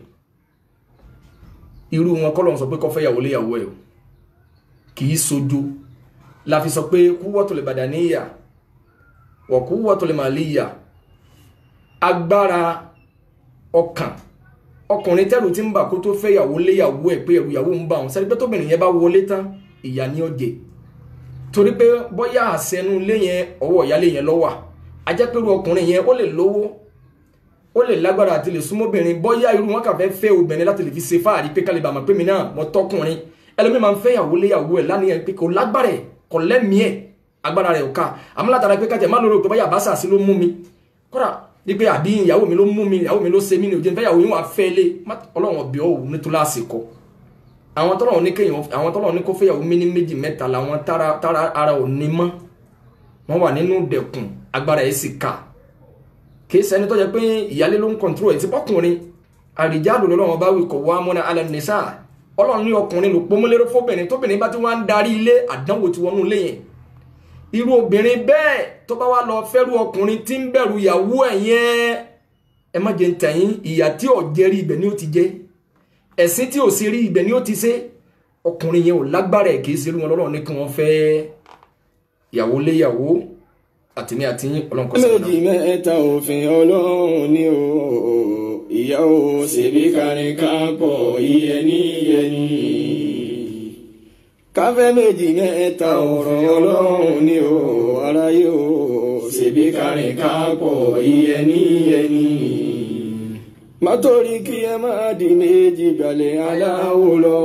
irú wọn kọ́ lọ́n sọ pé kọ́ fẹ́ yàwó léyàwó ẹ̀ o kì í sojo la fi sọ pé kúwọ́tò lè bàdà níyà wọ̀ kúwọ́tò lè màlíyà agbára ọkàn ọkùnrin tẹ́rù tí ń bà kó tó fẹ́ yàwó léyàwó ẹ̀ pé ẹ̀rù yàwó ń bà wọn sẹ́ni pé tóbìnrin yẹn bá wọlé tán ìyá ní ọ̀jẹ̀ torí pé bóyá àṣẹnu ilé yẹn ọwọ́ ìyálé yẹn lọ́wà ajẹ́pẹ̀rù ọkùnrin yẹn ó lè lówó ó lè lágbára àti lè súnmọ́bìnrin bóyá irú wọn kà fẹ́ fẹ́ obìnrin láti lè fi ṣe fáàrí pé kálíbà mọ̀ pé mi náà mo tọkùnrin ẹlòmíì máa ń fẹ́ yàwó léyàwó ẹ̀ lánìyàn pé kò lágbára ẹ̀ kò lẹ́mìí ẹ̀ agbára rẹ̀ ò ká àmọ́ látara pé kájẹ̀ má lórí òkè bóyá àbáṣà sí ló mú mi kódà wípé àbí ìyàwó mi ló mú mi ìyàwó mi ló ṣe mí ní òjò nífẹ̀ẹ́ ìyàwó yín wà fẹ́ lé má- ọlọ́run ọ̀bẹ ò nítorí àsìkò àwọn tọ́lọ̀ ní kéèyàn àwọn tọ́lọ̀ ní kó fẹ́yàwó mi ní méjì mẹ́ta làwọn tára tára ara ò ní mọ́ wọ́n wà nínú dẹ̀kùn agbára ẹ̀ sì ká kìí ṣẹni tó jẹ́ pé ìyálé ló ń kọ̀ǹtúrò ẹ̀ tí bọ́kùnrin àrìjáàlú lọ́wọ́ bá wí kọ̀ wá mọ́nà alẹ́ nìṣá ọlọ́run ní ọkùnrin ló pọ́nmọ́lérò fóbìnrin tóbìnrin bá ti wá ń darí ilé àdánwò tí wọnú ilé yẹn irú obìnrin bẹ́ẹ̀ tó bá wá lọ fẹ́rù ọkùnrin tí ń bẹ̀rù ìyàwó ẹ̀ yẹn ẹ má jẹ́ ń tẹ̀yìn ìyà tí ò jẹ́ rí ibẹ̀ ni ó ti jẹ́ ẹ̀sìn tí ò sí rí ibẹ̀ ni ó ti ṣe ọkùnrin yẹn ò lágbára ẹ̀ kìí ṣe irú wọn lọ́rọ̀ ní kí wọ́n fẹ́ ìyàwó léyàwó àtìmí àti ọlọ́run kọ́ sí ọ̀nà. méjì mẹ́ta òfin ọlọ́run ni o ìyá o ṣèbí kárin kápọ̀ iyẹni iyẹni. káfẹ́ méjì mẹ́ta òfin ọlọ́run ni o aráyé o ṣèbí kárin kápọ̀ iyẹni iyẹni. mátorí kí ẹ má di méjì gbalẹ̀ aláwo lọ.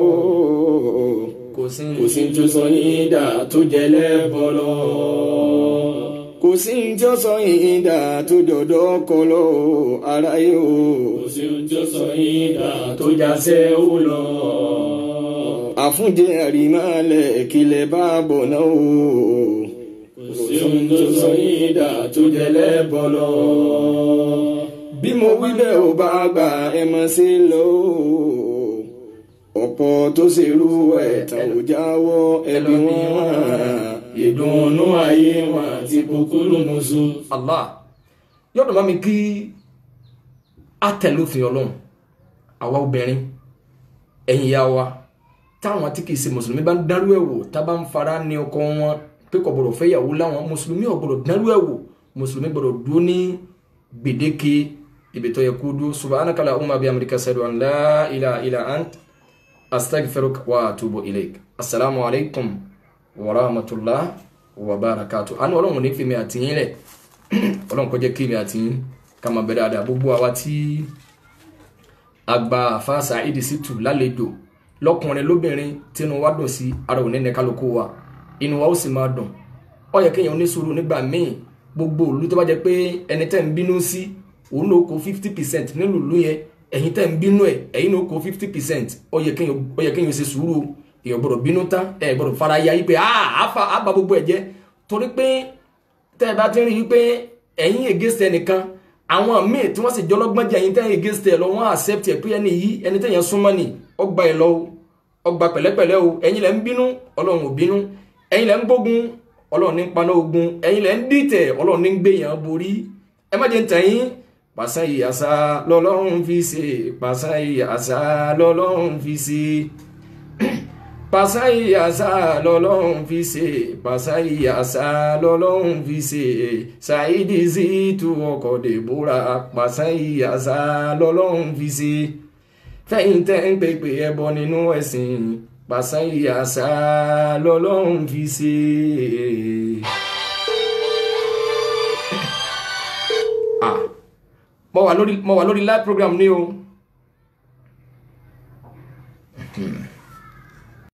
kò sí kò sí ní tó sọ yín dà tó jẹ lẹ́bọ̀ lọ kò sí ní tí ó sọ yín dà tó dọ̀dọ̀ kọ lọ aráyé o. kò sí ohun tí ó sọ yín dà tó já sẹ́wó lọ. àfúnjẹ àrímálẹ̀ kílẹ̀ bá bọ̀ náà o. kò sí ohun tó sọ yín dà tó jẹ lẹ́bọ̀ lọ. bí mo wí bẹ́ẹ̀ ò bá gbà ẹ mọ̀ sí lọ o. ọ̀pọ̀ tó ṣerú ẹ̀ tán ò jáwọ́ ẹbí wọn. ìdùnnú ayé wọn àti kúkúrú musu. allah yọ̀dọ̀ bá mi kí á tẹ̀lé òfin ọlọ́run àwa obìnrin ẹ̀yin ìyá wa táwọn tí kìí ṣe mùsùlùmí bá ń dárú ẹ̀ wò tá bá ń fara ní ọkọ wọn pé kò gbọdọ̀ fẹ́ yàwó láwọn mùsùlùmí ò gbọdọ̀ dárú ẹ̀ wò mùsùlùmí gbọdọ̀ dúró ní gbèdéke ibi tó yẹ kó dúró subhanaka allahumma bihamdika ashhadu an la ilaha illa ant astaghfiruka wa atubu ilayk assalamu alaikum wa rahmatullah wa barakatuh àánú ọlọ́run ní fi mi àtìyín rẹ̀ ọlọ́run kó jẹ́ kí mi àtìyín ká máa bẹ dáadáa gbogbo àwa tí àgbà àfa Saheed Shittu lálejò lọkùnrin lóbìnrin tínú wa dùn sí ara òní ní kálukú wa inú wa ó sì máa dùn ó yẹ kéèyàn ní sùúrù nígbà míì gbogbo òlu tó bá jẹ pé ẹni tẹ́ ń bínú sí òun ló kó fifty percent nínú ìlú yẹn ẹ̀yin tẹ́ ń bínú ẹ̀ ẹ̀yin ló kó fifty percent ó yẹ kéèyàn ṣe sùúrù èèyàn gbọ́dọ̀ bínú tán ẹ̀ gbọ́dọ̀ fara ya yí pé àá bá gbogbo ẹ̀ jẹ́ torí pé tẹ́ ẹ bá ti rí i pé ẹ̀yin ègésẹ̀ nìkan àwọn míì tí wọ́n sì jọlọ́gbọ́n jẹ́ ẹ̀yin tẹ́yìn ègésẹ̀ lọ wọ́n accept ẹ̀ pé ẹni yìí ẹni tẹ́yìn súnmọ́ ni ọgbà ẹ̀ lọ o ọgbà pẹ̀lẹ́pẹ̀lẹ́ o ẹ̀yin lẹ́ ń bínú ọlọ́run ò bínú ẹ̀yin lẹ́ ń gbógun ọlọ́run ní paná ogun ẹ̀yin lẹ́ ń dìtẹ̀ ọlọ́run ní gbéyàn borí ẹ má jẹ́ ń tẹ̀yìn pàṣán ìyàsá lọ́lọ́run fi ṣe pàṣán ìyàsá lọ́lọ́run fi ṣe pàṣán ìyàsá lọ́lọ́run fi ṣe pàṣán ìyàsá lọ́lọ́run fi ṣe Saheed Shittu ọkọ̀ dèbúra pàṣán ìyàsá lọ́lọ́run fi ṣe fẹ́yìn tẹ́ ń pèpè ẹbọ nínú ẹ̀sìn pàṣán ìyàsá lọ́lọ́run fi ṣe. ah mo wà lórí mo wà lórí live program ní o. Hmm.